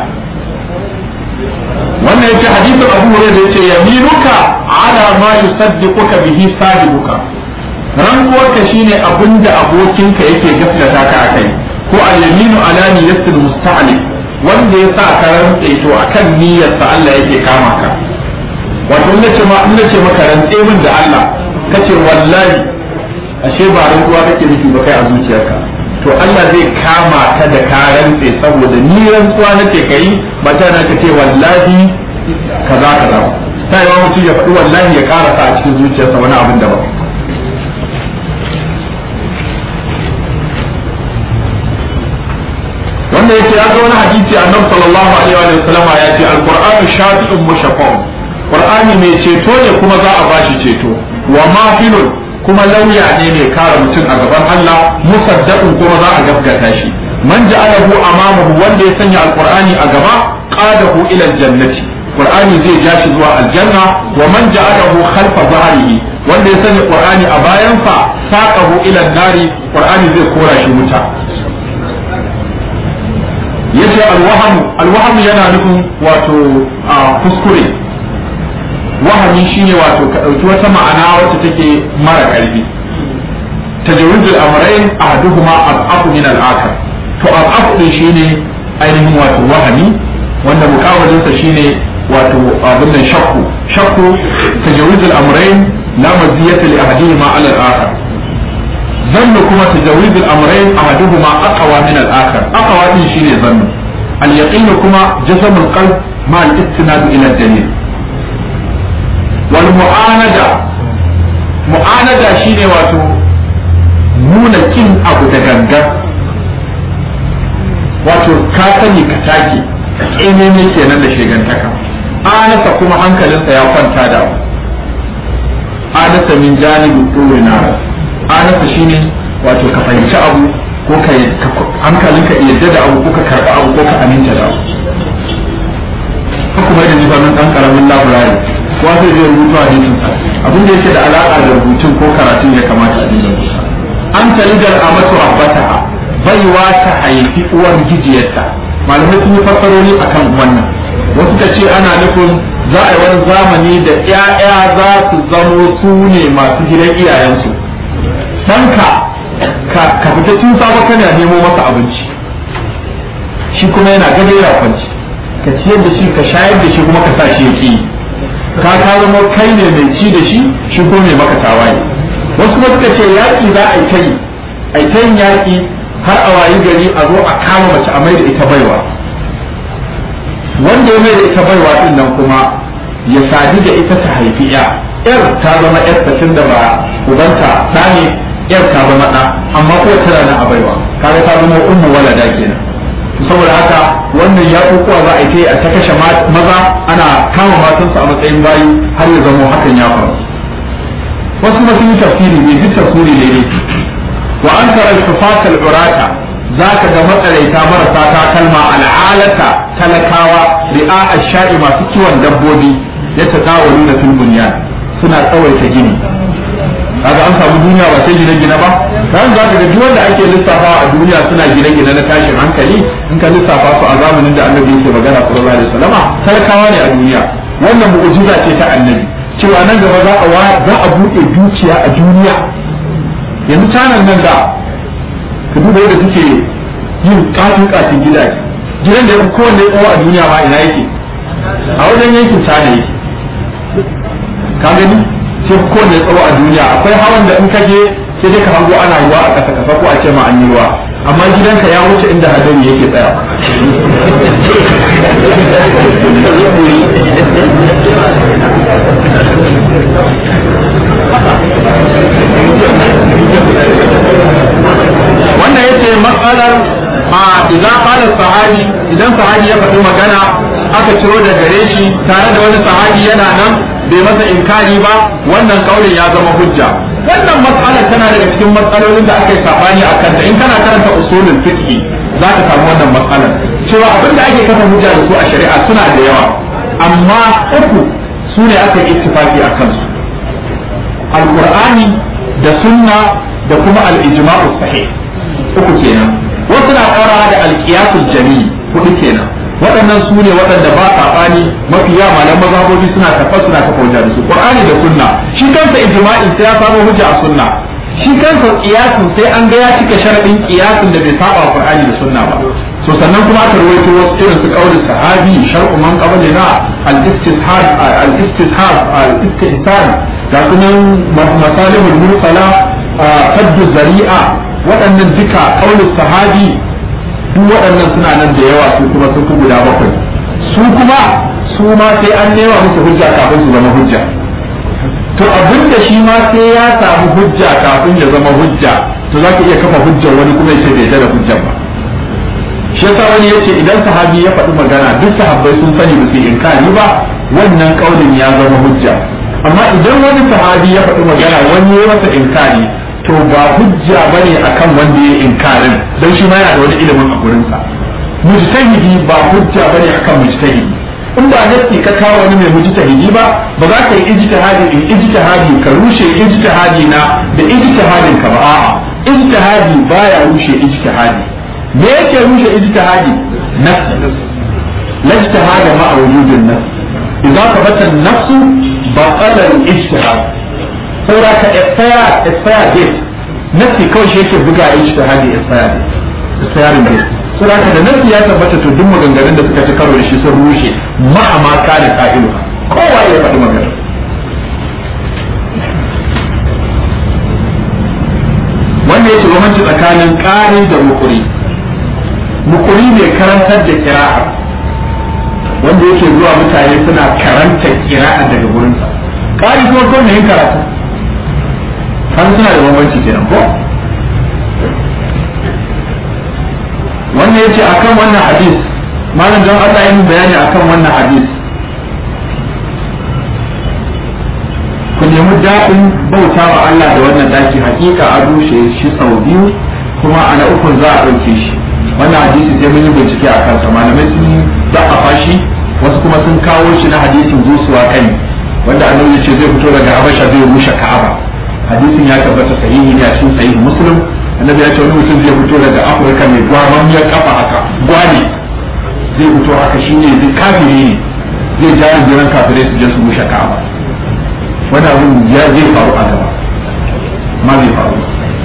wannan yake hadisin abu hurairah yace yaminuka ala ma yusaddiquka bihi sahibuka rankuwarka shine abinda abokinka yake gaskata ka akai ko al-yaminu ala niyyatil musta'li wanda ya sa ka rantse to akan niyyarsa Allah yake kama ka wato in nace ma in nace maka rantse min da Allah kace wallahi ashe ba rantsuwa kake nufi ba kai a zuciyarka to Allah zai kama ka da ka rantse saboda ni rantsuwa nake kai ba ta na kace wallahi kaza kaza ta yi mutum ya faɗi wallahi ya karasa a cikin zuciyarsa wani abin da ba wanda yake ya ga wani hadisi annabi sallallahu alaihi wa sallama ya ce alqur'anu shafi'un mushaffa'un qur'ani mai ceto ne kuma za a bashi ceto wa mafilun kuma lauya ne mai kare mutum a gaban Allah musaddaqun kuma za a gaskata shi man ja'alahu amamahu wanda ya sanya alqur'ani a gaba qadahu ila aljannati qur'ani zai ja shi zuwa aljanna wa man ja'alahu khalfa zahrihi wanda ya sanya qur'ani a bayansa saqahu ila nari qur'ani zai kora shi wuta yace alwahamu alwahamu yana nufin wato kuskure wahami shine wato ka ɗauki wata ma'ana wacce take mara ƙarfi tajawizul amrayn ahaduhuma al-aqu min al-akhar to al-aqu din shine ainihin wato wahami wanda mukawalin sa shine wato abin nan shakku shakku tajawizul amrayn la maziyata li ahadihima ala al-akhar zannu kuma tajawizul amrayn ahaduhuma aqwa min al-akhar aqwa din shine zannu al-yaqin kuma jasamul qalb ma al-istinad ila al-dalil wal mu'anada mu'anada shine wato nuna kin abu da gangan wato ka sani ka take ƙememe kenan da shegantaka anasa kuma hankalinsa ya kwanta da abu anasa min janibi ɗore na anasa shine wato ka fahimci abu ko ka hankalinka yadda da abu ko ka karɓi abu ko ka aminta da abu kuma da jibanin ɗan ƙaramin labirari ko zai zai rubutu a jikinsa abin da yake da alaƙa da rubutun ko karatun ya kamata a dinga rubuta an talidar a masu abbata baiwa ta haifi uwar gijiyarta malamai sun yi fassarori akan wannan wasu ka ce ana nufin za a yi wani zamani da 'ya'ya za su zamo su ne masu gidan iyayensu ɗanka ka fita tun safe kana nemo masa abinci shi kuma yana gado yana kwanci ka ciyar da shi ka shayar da shi kuma ka sa shi ya ƙi ka ka zama kai ne mai ci da shi shi ko mai maka tawaye wasu kuma suka ce yaƙi za a yi ta yi a yi ta yin yaƙi har a wayi gari a zo a kama mace a maida ita baiwa wanda ya maida ita baiwa din nan kuma ya sadu da ita ta haifi ya yar ta zama yar tun da ba ubanta ɗa ne yar ta zama ɗa amma ko tana nan a baiwa kaga ta zama ummu walada kenan saboda haka wannan ya kuwa za a yi a ta kashe maza ana kama matansu a matsayin bayi har ya zama hakan ya faru wasu kuma sun yi tafsiri ne duk tafsiri ne ne wa an tara shufatal urata za ka ga matsaraita marasa takalma al'alata talakawa ri'a ashari masu kiwon dabbobi ya ta tsawalu da filbuniya suna tsawaita gini kaga an samu duniya ba sai gine-gine ba kan za ka ga duk wanda ake lissafawa a duniya suna gine-gine na tashin hankali in ka lissafa su a zamanin da annabi yake magana sallallahu alaihi wasallama talakawa ne a duniya wannan mu'jiza ce ta annabi cewa nan gaba za a za a buɗe dukiya a duniya yanzu canan nan da ka duba yadda suke yin katin katin gidaje gidan da ya fi kowanne tsawo a duniya ma ina yake a wajen yankin cana yake ka gani sai kowanne tsawo a duniya akwai hawan da in ka je sai dai ka hango ana ruwa a ƙasa kasa ko a ce ma an yi ruwa amma gidanka ya wuce inda hadari yake tsaya wannan yace matsalar a idan qala sahabi idan sahabi ya faɗi magana aka ciro da gare shi tare da wani sahabi yana nan bai masa inkari ba wannan kaulin ya zama hujja wannan matsala tana daga cikin matsalolin da aka yi sabani a kanta in kana karanta usulul fiqh za ka samu wannan matsalar cewa abin da ake kafa hujja da su a shari'a suna da yawa amma uku su ne aka yi ittifaki a kansu alqur'ani da sunna da kuma al-ijma'u sahih uku kenan wasu na ƙara da alƙiyasul jami hudu kenan waɗannan su ne waɗanda ba saɓani mafi yawa malam mazhabobi suna tafa suna kafa hujja da su qur'ani da sunna shi kansa ijma'in sai ya samu hujja a sunna shi kansa qiyasin sai an ga ya cika sharadin qiyasin da bai saba wa qur'ani da sunna ba so sannan kuma aka rawaito wasu irin su qaulin sahabi shar'u man qablina al-istishab al-istishab al-istihsan ga sunan masalihul mursala faddu zari'a waɗannan duka qaulin sahabi duk waɗannan suna nan da yawa su kuma sun fi guda bakwai su kuma su ma sai an nema musu hujja kafin su zama hujja to abin da shi ma sai ya samu hujja kafin ya zama hujja to za ka iya kafa hujjar wani kuma ya ce bai da hujjar ba shi yasa wani yace idan sahabi ya faɗi magana duk sahabbai sun sani ba su inkari ba wannan kaulin ya zama hujja amma idan wani sahabi ya faɗi magana wani ya masa inkari to ba hujja bane akan wanda ya inkarin dan shi ma yana da wani ilimin a gurin sa mujtahidi ba hujja bane akan mujtahidi in ba nasi ka kawo wani mai mujtahidi ba ba za ka yi ijtihadi in ijtihadi ka rushe ijtihadi na da ijtihadin ka ba a'a ijtihadi baya rushe ijtihadi me yake rushe ijtihadi nafsi la ijtihada ma wujudin nafs idza thabata an-nafs baqala al-ijtihad saura ka expire expire date nafsi kawai shi yake buga ijtihadi expire date expiring date saura ka da nafsi ya tabbata to duk maganganun da suka ci karo da shi sun rushe ma'ama kana qa'ilu kowa ya faɗi magana wanda yake bambanci tsakanin ƙari da mukuri mukuri ne karantar da kira'a wanda yake zuwa mutane suna karanta kira'a daga gurinsa ƙari kuma ko yin karatu har suna da bambanci kenan ko wannan yace akan wannan hadis malam don Allah ya yi bayani akan wannan hadis ku nemi daɗin bauta wa Allah da wannan daki hakika a rushe shi sau biyu kuma a na ukun za a ɗauke shi wannan hadisi sai mun yi bincike a kansa malamai sun da'afa shi wasu kuma sun kawo shi na hadisin zusuwa kai wanda annabi ya ce zai fito daga habasha zai rushe ka'aba hadisin ya tabbata sahihi ne a cikin sahihi muslim annabi ya ce wani mutum zai fito daga afirka mai gwamamiyar kafa haka gwani zai fito haka shine zai kafiri ne zai ja jiran kafirai su je su rushe ka'aba wani abin ya zai faru a gaba ma zai faru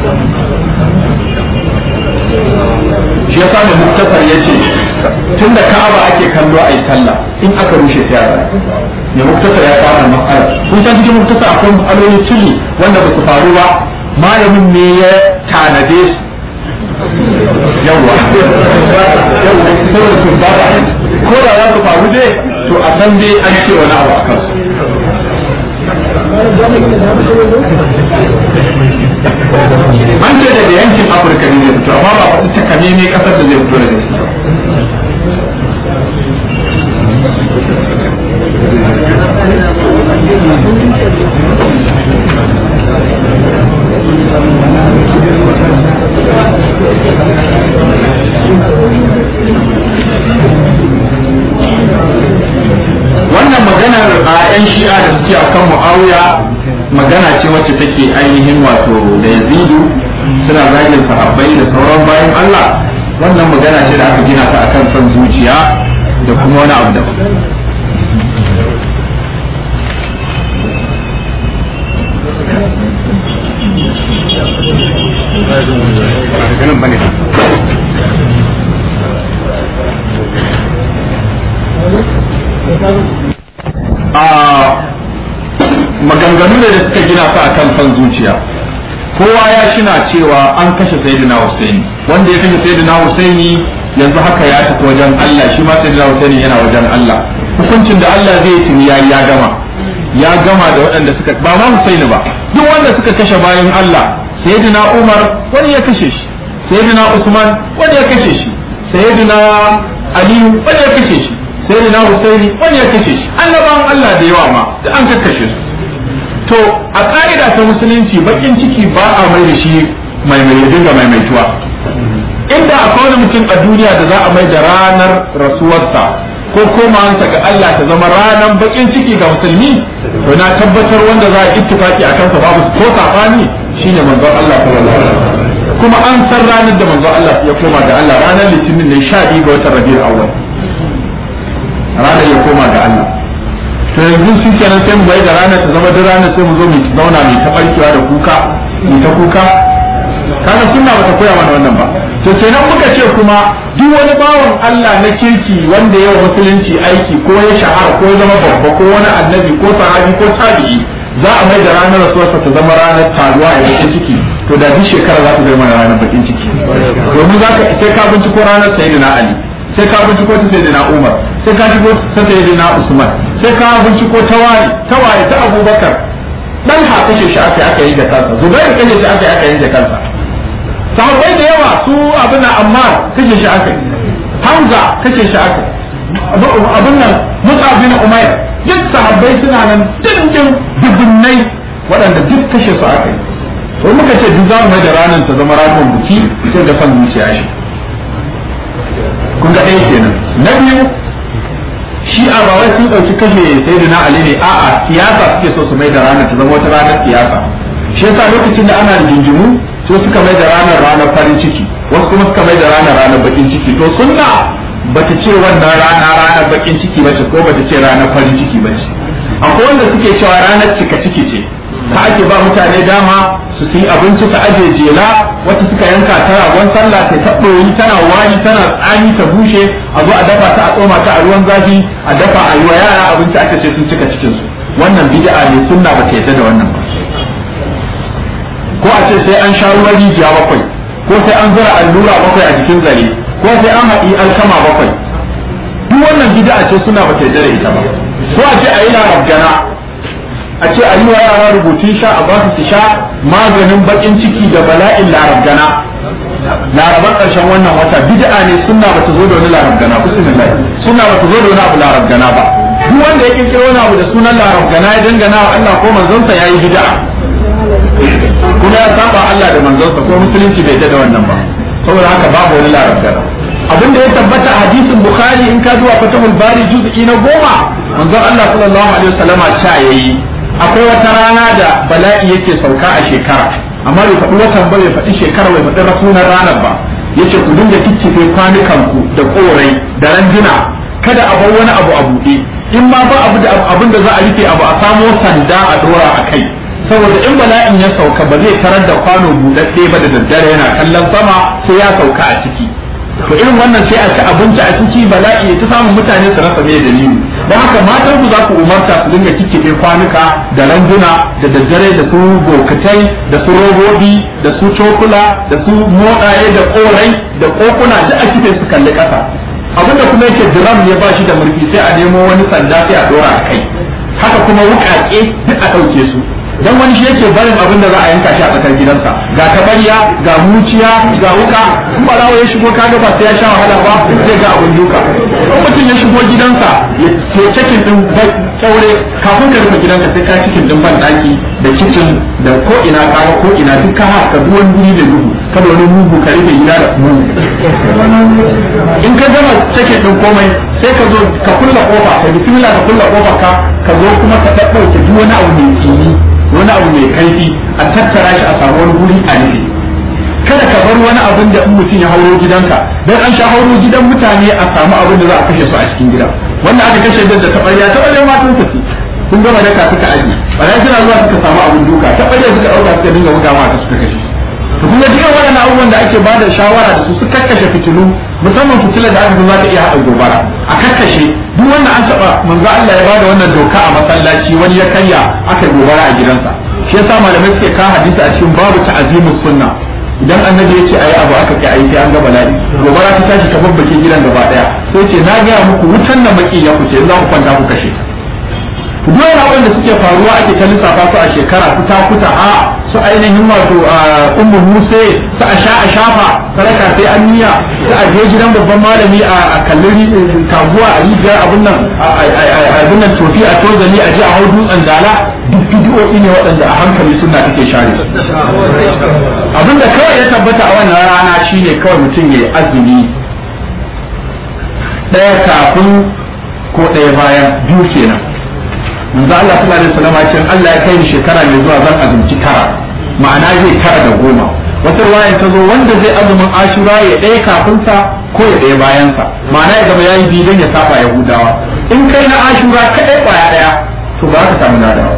shi ya sami muktasar ya ce tun da ka'aba ake kallo a yi sallah in aka rushe ta yara ne muktasar ya fara matsala kun san cikin muktasar akwai matsaloli tuli wanda ba su faru ba malamin ne ya tanade su yawwa yawwa saboda su ba ko da za su faru dai to a san dai an ce wani abu a kansu an ce daga yankin afirka ne zai fito amma ba faɗi takame ne ƙasar da zai fito daga ciki muawiya magana ce wacce take ainihin wato da yazidu suna zagin sahabbai da sauran bayan Allah wannan magana ce da aka gina ta akan son zuciya da kuma wani abu da a maganganu ne da suka gina su akan son zuciya kowa ya shina cewa an kashe sayyidina Husaini wanda ya kashe sayyidina Husaini yanzu haka ya tafi wajen Allah shi ma sayyidina Husaini yana wajen Allah hukuncin da Allah zai yi ya ya gama ya gama da waɗanda suka ba ma Husaini ba duk wanda suka kashe bayan Allah sayyidina Umar wani ya kashe shi sayyidina Usman wani ya kashe shi sayyidina Ali wani ya kashe shi sayyidina Husaini wani ya kashe shi annabawan Allah da yawa ma da an kakkashe su to a ƙa'ida ta musulunci bakin ciki ba a mai da shi mai mai dinga maimaituwa inda akwai wani mutum a duniya da za a mai da ranar rasuwarsa ko komawansa ga Allah ta zama ranar bakin ciki ga musulmi to na tabbatar wanda za a ittifaki a kansa babu ko sabani shine manzon Allah sallallahu alaihi wasallam kuma an san ranar da manzon Allah ya koma ga Allah ranar litinin ne 12 ga watan Rabiul Awwal ranar ya koma ga Allah to yanzu shi kenan sai mu bai da rana ta zama duk rana sai mu zo mu zauna mu ta barkewa da kuka mu ta kuka kaga sunna bata koya mana wannan ba to kenan muka ce kuma duk wani bawan Allah na kirki wanda ya musulunci aiki ko ya shahara ko ya zama babba ko wani annabi ko sahabi ko tabi'i za a mai da ranar rasuwarsa ta zama ranar taruwa a bakin ciki to da duk shekara za ta zama ranar bakin ciki domin za ka sai ka binciko ranar sayyidina Ali sai ka binciko ta sayyidina Umar sai ka binciko ta sayyidina Usman sai ka binciko ta waye ta waye ta Abubakar dan ha kashe shi aka aka yi da kansa Zubair kashe shi aka aka yi da kansa sahabbai da yawa su abin Ammar kashe shi aka Hamza kashe shi aka abin nan Mus'ab bin Umair duk sahabbai suna nan dindin dubunnai waɗanda duk kashe su aka yi to muka ce duk za mu mai da ranar ta zama ranar buki sai da san zuciya shi kun ga ɗaya kenan na biyu shi a ba wai sun ɗauki kashe sai da ali ne a'a siyasa suke so su mai da ranar ta zama wata ranar siyasa shi yasa lokacin da ana jinjimu so suka mai da ranar ranar farin ciki wasu kuma suka mai da ranar ranar bakin ciki to sunna bata ce wannan rana ranar bakin ciki bace ko bata ce ranar farin ciki bace akwai wanda suke cewa ranar cika ciki ce ta ake ba mutane dama su yi abinci ta aje jela wata suka yanka ta ragon sallah ta ta ɗoyi tana wani tana tsani ta bushe a zo a dafa ta a tsoma ta a ruwan zafi a dafa a yi wa yara abinci aka ce sun cika cikin su wannan bid'a ne sunna ba ta yadda da wannan ba ko a ce sai an sha ruwan rijiya bakwai ko sai an zura allura bakwai a jikin zare ko sai an haɗi alkama bakwai duk wannan bid'a ce suna ba ta yadda da ita ba ko a ce a yi larabgana a ce a yi wa yara rubutun sha a basu su sha maganin bakin ciki da bala'in larabgana laraban ƙarshen wannan wata bid'a ne sunna ba ta zo da wani larabgana bismillah sunna ba ta zo da wani abu larabgana ba duk wanda ya kirkiro wani abu da sunan larabgana ya dangana wa Allah ko manzonsa yayi bid'a kuma ya saba Allah da manzonsa ko musulunci bai da wannan ba saboda haka babu wani larabgana abinda ya tabbata a hadisin bukhari in ka zuwa fatahul bari juz'i na goma manzon Allah sallallahu alaihi wasallama cha yayi akwai wata rana da bala'i yake sauka a shekara amma bai faɗi watan ba bai faɗi shekara bai faɗi rasunan ranar ba yace ku dinga kiccife kwanukanku da korai da randuna kada a bar wani abu a buɗe in ma ba abu da abin da za a rufe abu a samo sanda a dora a kai saboda in bala'in ya sauka ba zai tarar da kwano buɗaɗɗe ba da daddare yana kallon sama sai ya sauka a ciki to irin wannan sai a ci abinci a ciki bala'i ta samun mutane su rasa me dalili don haka matan ku za ku umarta su dinga kikkiɓe kwanuka da randuna da daddare da su bokatai da su robobi da su cokula da su moɗaye da korai da kokuna da a kife su kalli ƙasa abinda kuma yake diram ne ba shi da murfi sai a nemo wani sanda sai a dora a kai haka kuma wuƙaƙe duk a ɗauke su dan wani shi yake barin abin da za a yanka shi a tsakar gidansa ga tabariya ga muciya ga wuka in ba ya shigo kaga ba sai ya sha wahala ba zai ga abin duka in mutum ya shigo gidansa ya ce cikin din kyaure kafin ka rufe gidanka sai ka cikin din ban daki da kicin da ko ina kaga ko ina duk ka haka duk wani guri da duhu kada wani mugu ka rufe gida da mugu in ka gama cikin din komai sai ka zo ka kulla kofa ka bismillah ka kulla kofa ka ka zo kuma ka daddauke duk wani abu mai tsini wani abu mai kaifi a tattara shi a samu wani guri a nufi kada ka bar wani abin da in mutum ya hauro gidanka dan an sha hauro gidan mutane a samu abin da za a kashe su a cikin gida wanda aka kashe da taɓarya taɓarya ma tun tafi kun gama daka suka aji bayan suna zuwa suka samu abin duka taɓarya suka ɗauka suka dinga buga mata suka kashe to kuma cikin waɗannan abubuwan da ake bada shawara da su su kakkashe fitilu musamman fitilar da aka zo za ta iya haɗa gobara a kakkashe duk wanda an taɓa manzo Allah ya bada wannan doka a masallaci wani ya karya aka gobara a gidansa shi yasa malamai suke ka hadisi a cikin babu ta'azimus sunna idan annabi ya ce ayi abu aka kai ayi sai an ga bala'i gobara ta tashi ta babbake gidan gaba daya sai ce na gaya muku wutan nan maki ya kuce za ku kwanta ku kashe duk wani abin da suke faruwa ake ta lissafa su a shekara kuta kuta a su ainihin wato ummu muse su a sha a shafa sadaka sai an niyya su a je gidan babban malami a kallon kaguwa a rijiyar abin nan abin nan tofi a tozali a je a hau dutsen dala duk bidiyoyi ne waɗanda a hankali suna take share abin da kawai ya tabbata a wannan rana shine kawai mutum ya yi azumi ɗaya kafin ko ɗaya bayan biyu kenan manzo Allah sallallahu alaihi wasallam ya ce Allah ya kai ni shekara mai zuwa zan azumci tara ma'ana zai tara da goma wata ruwaya ta zo wanda zai azumin ashura ya ɗaya kafin sa ko ya ɗaya bayan sa ma'ana ya gaba yayi bidan ya saba yahudawa in kai na ashura kadai kwaya ɗaya to ba ka samu nadawa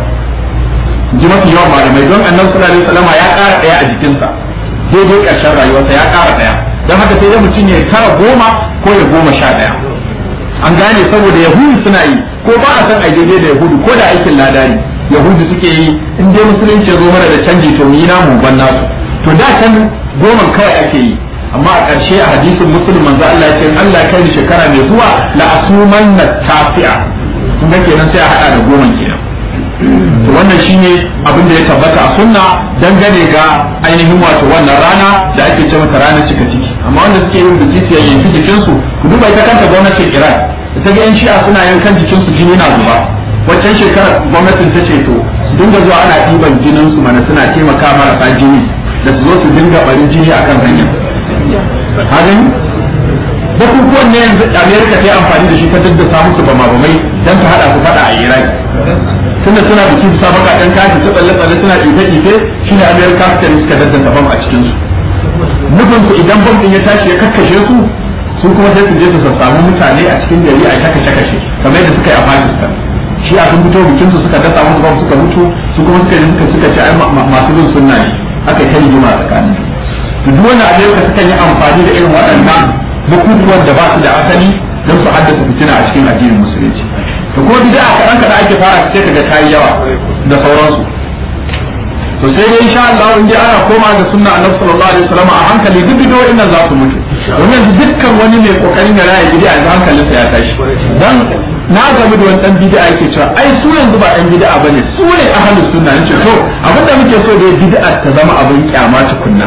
ji mafi yawan malamai don annabi sallallahu alaihi wasallam ya ƙara ɗaya a jikinsa daidai ƙarshen rayuwarsa ya ƙara ɗaya don haka sai dai mutum ya tara goma ko ya goma sha ɗaya an gane saboda yahudu suna yi ko ba a san a daidai da yahudu ko da aikin ladari yahudu suke yi in dai musulunci ya zo mana da canji to mu yi namu ban nasu to da can goman kawai ake yi amma a ƙarshe a hadisin muslim manzo Allah ya ce Allah ya kai shekara mai zuwa la asuman na tafi'a kun ga kenan sai a hada da goman kenan to wannan shine abin da ya tabbata a sunna dangane ga ainihin wato wannan rana da ake ce mata ranar cika ciki amma wanda suke yin biki su yanki jikinsu ku duba ita kanta gwamnatin Iran ita ga yan shi'a suna yankan jikinsu jini na zuba waccan shekarar gwamnatin ta ce to su dinga zuwa ana ɗiban jinin su mana suna taimaka marasa jini da su zo su dinga barin jini akan hanya hagan bukukuwan ne yanzu Amerika ta yi amfani da shi ta daddasa musu bama bamai don ta hada su fada a Iraq tunda suna biki su sabaka dan kashi su tsalle tsalle suna ife ife shine Amerika ta suka daddasa bam a cikin su nufin su idan bam din ya tashi ya kakkashe su su kuma sai su je su samu mutane a cikin gari a kashe kashe kamar yadda suka yi a Pakistan shi a sun fito bikin su suka dasa musu bam suka mutu su kuma suka yi suka suka ce ai masu bin sunna ne aka yi ta rigima tsakanin duk wani Amerika suka yi amfani da irin waɗannan bukukuwan da ba su da asali don su haddasa fitina a cikin addinin musulunci to kuma bid'a kaɗan kaɗan ake fara sai kaga ta yi yawa da sauransu to sai dai insha Allah in ji ana koma ga sunna annabi sallallahu alaihi wasallam a hankali duk bidiyoyin nan za su mutu domin yanzu dukkan wani mai kokarin ya raya bid'a yanzu hankalinsa ya tashi dan na gamu da wani dan bid'a yake cewa ai su yanzu ba dan bid'a bane su ne ahlus sunna nace to abin da muke so da bid'a ta zama abin kyama tukunna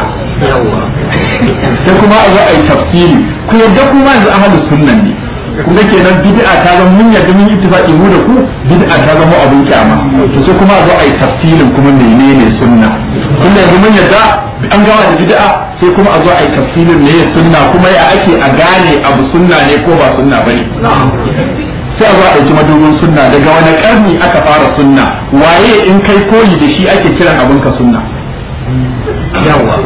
sai kuma a zo a yi tafsiri ku yadda kuma yanzu ahlus sunna ne kuma kenan bid'a ta zama mun yadda mun ittifaqi mu da ku bid'a ta zama abin kyama to sai kuma a zo a yi tafsirin kuma menene sunna tunda yanzu mun yadda an gawa da bid'a sai kuma a zo a yi tafsirin ne sunna kuma ya ake a gane abu sunna ne ko ba sunna bane sai a zo a ɗauki madubin sunna daga wani ƙarni aka fara sunna waye in kai koyi da shi ake kiran abin ka sunna yawa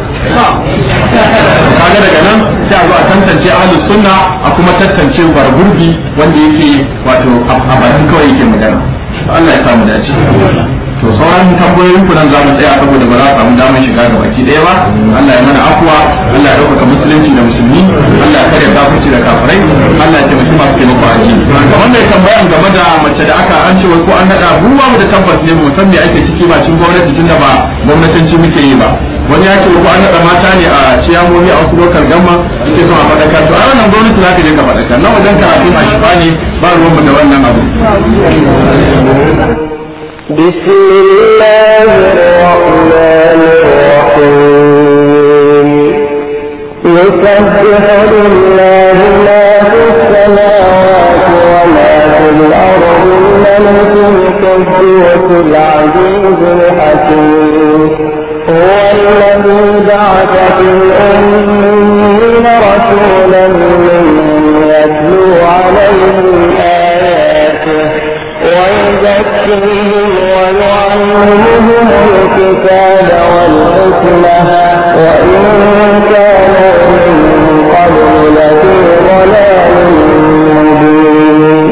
kaga daga nan sai a zo a tantance ahlus sunna a kuma tantance gurbi wanda yake wato a bakin kawai yake magana Allah ya samu dace to sauran tambayoyin ku nan za mu tsaya saboda ba za a samu damar shiga ga baki ɗaya ba Allah ya mana afuwa Allah ya ɗaukaka musulunci da musulmi Allah ya kare kafirci da kafirai Allah ya taimaki masu taimako a ji kamar mai tambayan game da mace da aka an ce wai ko an naɗa mu ba mu da tabbas ne mu san me ake ciki ba cin gwamnati tunda ba gwamnatanci muke yi ba wani ya ce ko an naɗa mata ne a ciyamomi a wasu lokal gamma yake son a faɗakar to a wannan gwamnati za ka je ka faɗakar na wajen karatu a shifa ne ba ruwanmu da wannan abu بسم الله الرحمن الرحيم يسبح لله ما في السماوات وما في الأرض الملك القدوس العزيز الحكيم هو الذي بعث في الأمين رسولا منهم يتلو عليهم آياته ويزكيهم ويعلمهم الكتاب والحكمة وإن كانوا من قبل لفي ضلال مبين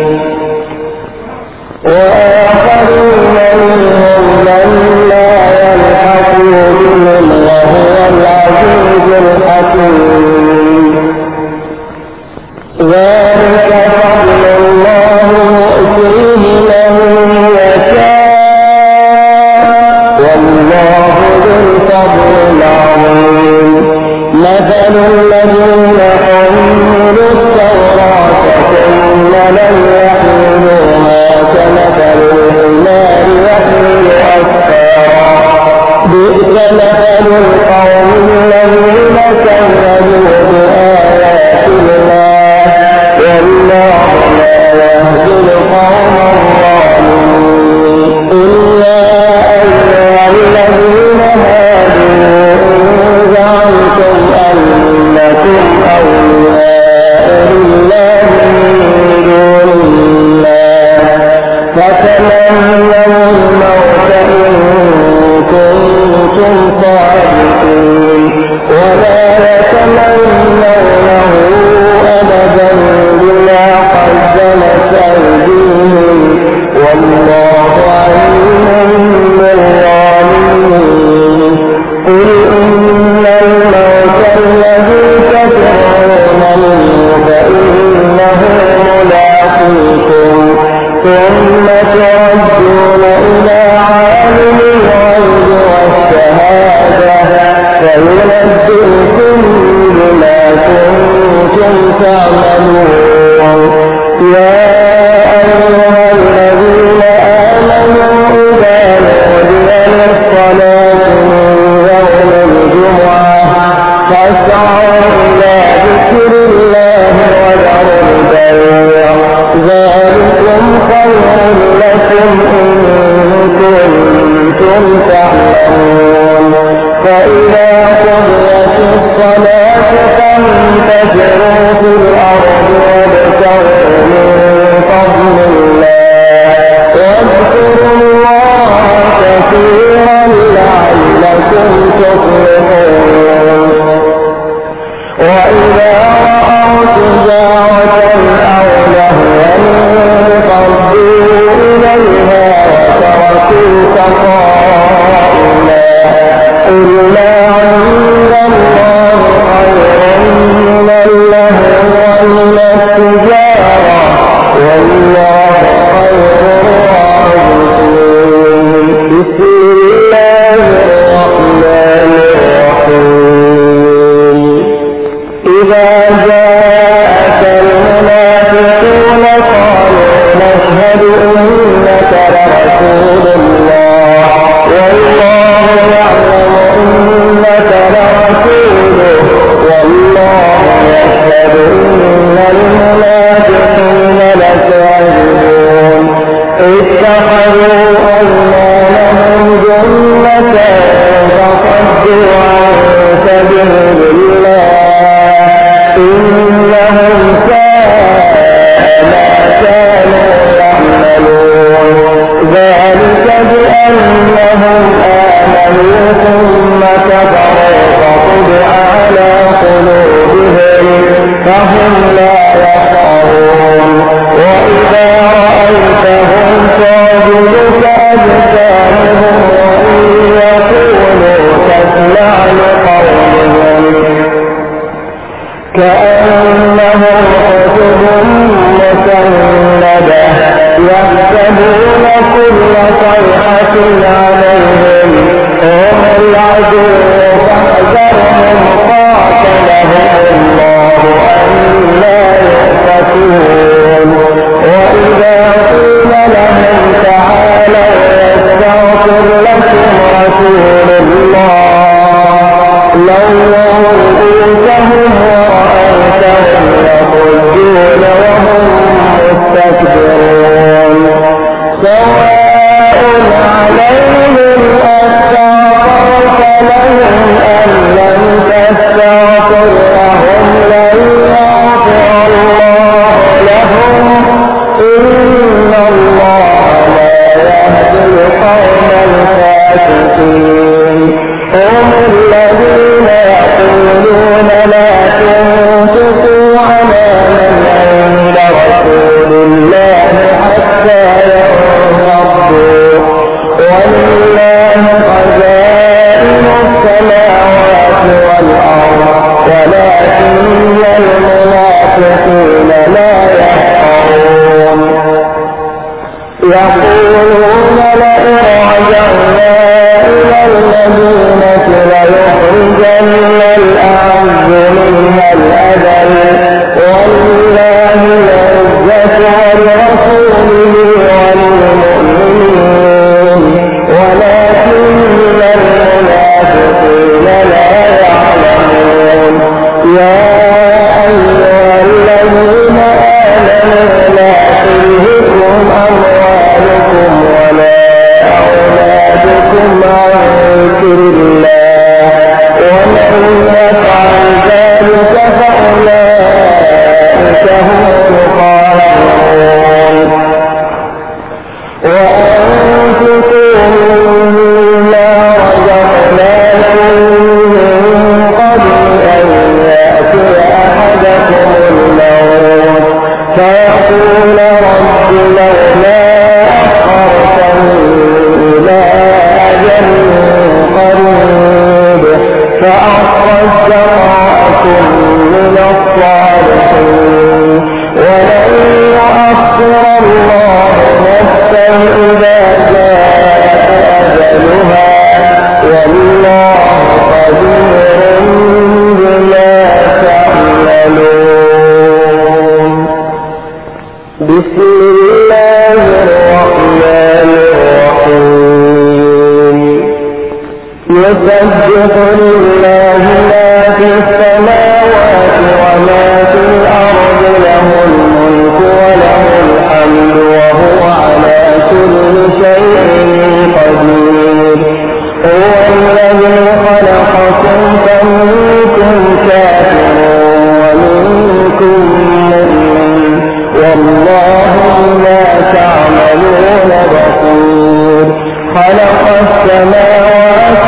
وآخرين منهم لما يلحقوا بهم وهو العزيز الحكيم ذلك فضل الله يؤتيه من يشاء والله ذو الفضل العظيم مثل الذين حملوا التوراة ثم لم يحملوها كمثل الحمار يحمل أسفارا بئس مثل القوم الذين كذبوا بآيات الله والله لا يهدي القوم الظالمين قل يا أيها الذين هادوا إن زعمتم أنكم أولياء لله من دون الله فتمنوا الموت إن كنتم صادقين ولا يتمنونه أبدا بما قدمت أيديهم والله عليم بالظالمين قل إن الموت الذي تفرون منه فإنه ملاقيكم ثم تردون إلى عالم الغيب والشهادة فينبئكم بما كنتم تعملون يا أيها الذين آمنوا إذا نودي للصلاة من يوم الجمعة فاسعوا إلى ذكر الله وذروا البيع ذلكم خير لكم إن كنتم تعلمون فإذا قضيت الصلاة فانتشروا في الأرض وابتغوا من فضل الله واذكروا الله كثيرا لعلكم تفلحون وإذا رأوا تجارة أو لهوا انفضوا إليها وتركوك قائما قل ما عند الله خير من اللهو ومن التجارة والله خير الرازقين بسم الله الرحمن الرحيم إذا جاءك المنافقون قالوا نشهد إنك لرسول الله والله يعلم إنك لرسوله والله يشهد إن المنافقين لكاذبون اتخذوا أيمانهم جنة فصدوا عن سبيل الله إنهم ساء ما كانوا يعملون ذلك بأنهم آمنوا ثم كفروا فطبع على قلوبهم فهم لا يفقهون وإذا رأيتهم تعجبك أجسامهم وإن يقولوا تسمع لقولهم كأنهم خشب مسندة يحسبون كل صيحة عليهم هم العدو فاحذرهم قاتلهم الله أنا يؤفكون وإذا قيل لهم تعالوا يغفر لكم رسول الله لو رؤوسهم ورأيتهم يصدون وهم مستكبرون سواء عليهم أستغفرت لهم أم لم تستغفر لهم لن يغفر الله لهم إن الله لا يهدي القوم الفاسقين هم الذين يقولون لا تنفقوا على من عند رسول الله حتى ينفضوا ولله خزائن السماوات والأرض ولكن المنافقين لا يفقهون يقولون لئن رجعنا إلى المدينة ليخرجن الأعز منها الأذل ولله العزة ولرسوله وللمؤمنين ولكن المنافقين لا يعلمون يا أيها الذين آمنوا لا تلهكم أموالكم ولا أولادكم عن ذكر الله ومن يفعل ذلك فأولئك هم الخاسرون وأنفقوا مما رزقناكم من قبل أن يأتي أحدكم الموت فيقول رب لولا أخرتني إلى أجل قريب فأصدق وأكن من الصالحين ولن يؤخر الله نفسا إذا جاء أجلها والله قدير بما تعملون بسم الله الرحمن الرحيم يسبح لله ما في السماوات وما في الأرض له الملك وله الحمد وهو على كل شيء قدير هو الذي خلقكم فمنكم كافر ومنكم مؤمن والله